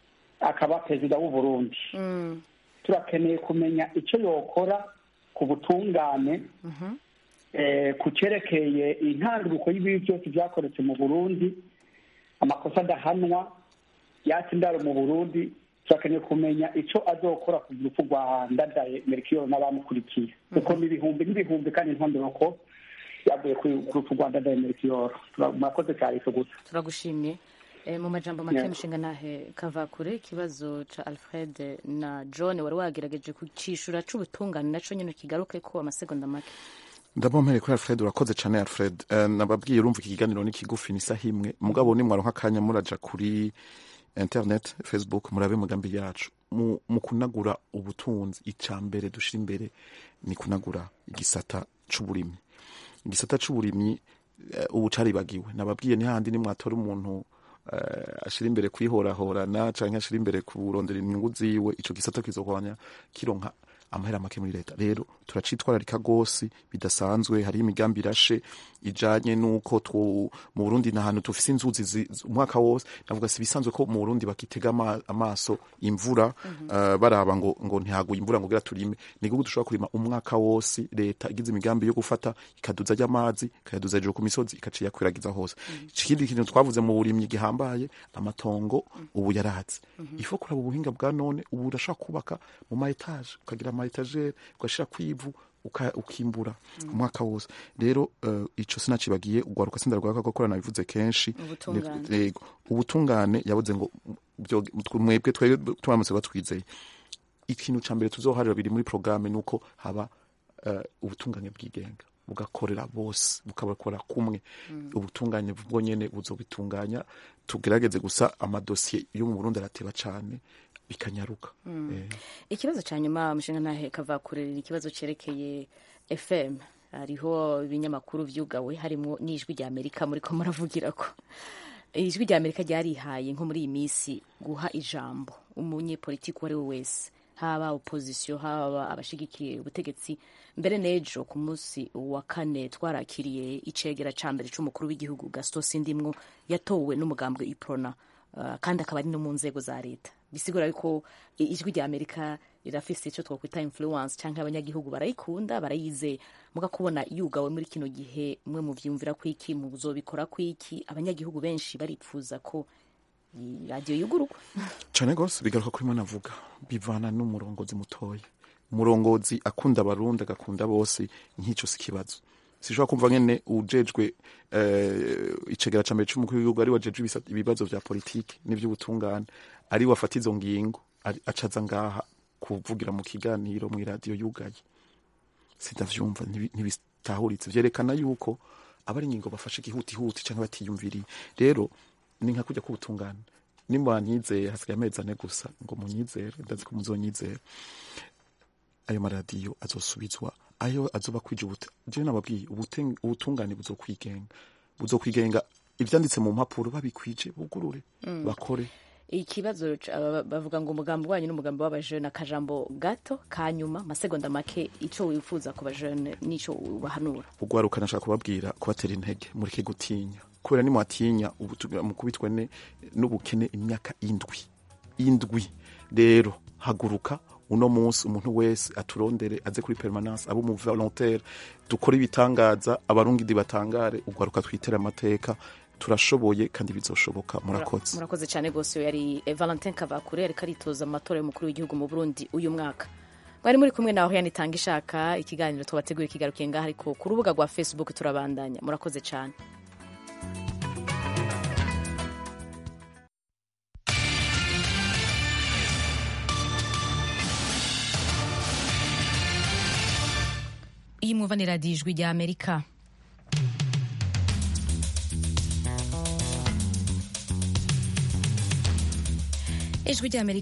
akaba perezida w'u Burundi Mm. turakeneye kumenya icyo yokora ku butungane Mhm. eh, ku cyerekeye intanduruko y'ibibi byose byakoretse mu burundi amakosa adahanwa yatse indaro mu burundi turakeneye kumenya icyo azokora ku rupfu rwa ndadaye merikiyoro n'abamukurikiye kuko ni ibihumbi n'ibihumbi kandi intonduruko yavuye ku ku rupfu rwa ndadaye merikiyoro Tura- murakoze cyane icyo gusa turagushimye Eh, mu majambo make Yeah. mushinga nahe kavakure ikibazo ca alfred na john wari wagerageje kucishura c'ubutungane naco nyene kigaruke ko amasegonda make ndabompereye kuri alfred urakoze cyane alfred Eh, nababwiye urumva iki kiganiro ni kigufi ni isaha imwe mugabo nimwaronka akanya muraja kuri internet facebook murabe umugambi yacu mu, mu kunagura ubutunzi icya mbere dushira imbere ni kunagura igisata c'uburimyi igisata c'uburimyi eh, ubu caribagiwe nababwiye ni handi nimwatora umuntu eh, ashira imbere kwihorahorana canke ashira imbere kurondera inyungu ziwe ico gisata kizokwanya kironka amahera make muri leta rero turacitwararika gose bidasanzwe hari imigambi irashe ijanye nuko two mu Burundi na hantu tufise inzuzi zi- zi- umwaka wose navuga si bisanzwe ko mu Burundi bakitega ama- amaso imvura eh, baraba ngo ngo ntihaguye imvura ngo gira turime ni gugu dushobora kurima umwaka wose leta igize imigambi yo gufata ikaduza ry'amazi ikayaduza hejuru ku misozi ikaciye yakwiragiza hose ikindi kintu twavuze mu burimyi gihambaye amatongo ubu yarahatse ifo kuraba ubuhinga bwa none ubu urashobora kubaka mu ma etaje ukagira ama etagere ugashira kwivu uka- ukimbura umwaka wose rero uh, ico sinacibagiye ugwaruka sindarwaka ko korana bivuze kenshi Ubutungane. Ni- yego ubutungane yabuze ngo byo- mwebwe twebwe turamutse batwizeye ikintu ca mbere tuzoharira biri muri programme nuko haba uh, ubutungane bwigenga bugakorera bose bukabakora kumwe ubutungane bwo nyene buzobitunganya tugerageze gusa amadosiye yo mu Burundi arateba cane bikanyaruka Eh, ikibazo ca nyuma mushinga nahe kavakure ni ikibazo cerekeye fm hariho ibinyamakuru vyugawe harimwo n'ijwi rya amerika muriko muravugirako ijwi rya amerika ryarihaye nko muri iyi minsi guha ijambo umunyepolitiki uwo ari we wese haba opozisiyo haba abashigikiye ubutegetsi mbere n'ejo ku munsi wa kane twarakiriye icegera ca mbere c'umukuru w'igihugu gaston sindimwo yatowe n'umugambwe iprona uh, kandi akaba ari no mu nzego za leta bisigura yuko i- ijwi rya amerika rirafise ico twokwita influence canke abanyagihugu barayikunda barayizeye muga kubona yugawe muri kino gihe mwe muvyumvira kwiki muzobikora kwiki abanyagihugu benshi baripfuza ko i- radiyo yugururwa cane gose bigaruka kuri mwe navuga bivana n'umurongozi mutoya umurongozi akunda abarundi agakunda bose nk'ico si kibazo sishobora kumva nyene ujejwe eh, icegera ca mbere c'umukuru w'igihugu ari wajejwe ibisa- ibibazo vya politiki n'ivy'ubutungane ari wafata izo ngingo ari- acaza ngaha kuvugira mu kiganiro mw'iradiyo yugaye sindavyumva ntibi- ntibitahuritse vyerekana yuko aba ari ingingo bafashe igihutihuti canke batiyumviriye rero ni nka kujya k'ubutungane nimwanyizeye hasigaye amezi ane gusa ngo munyizere ndazi ko muzonyizera ayo maradiyo azosubizwa ayo azoba kwija ubute jewe nababwiye ubute- ubutungane buzokwigenga buzokwigenga ivyanditse mu mpapuro babikwije bugurure bakore ikibazo ca- ba- bavuga ngo umugambi wanyu n'umugambi w'abajene akajambo gato kanyuma masegonda make ico wifuza ku bajene n'ico ubahanura ugwaruka nashaka kubabwira kubatera intege mureke gutinya kubera nimwatinya ubutu- mukubitwe ne- n'ubukene imyaka indwi indwi rero haguruka uno munsi umuntu wese aturondere aze kuri permanence abo mu volontaire dukore ibitangaza abarungidi batangare ugwaruka twitere amateka turashoboye kandi bizoshoboka murakoze murakoze cyane rwose uyu yari eh, valentin kavakure ariko aritoza mu matora y'umukuru w'igihugu mu burundi uyu mwaka mwari muri kumwe nawe yanitanga ishaka ikiganiro tubateguye kigarukiye ngaho ariko ku rubuga rwa facebook turabandanya murakoze cyane iyi mwumva ni radiyo ijwi rya amerika ijwi rya amerika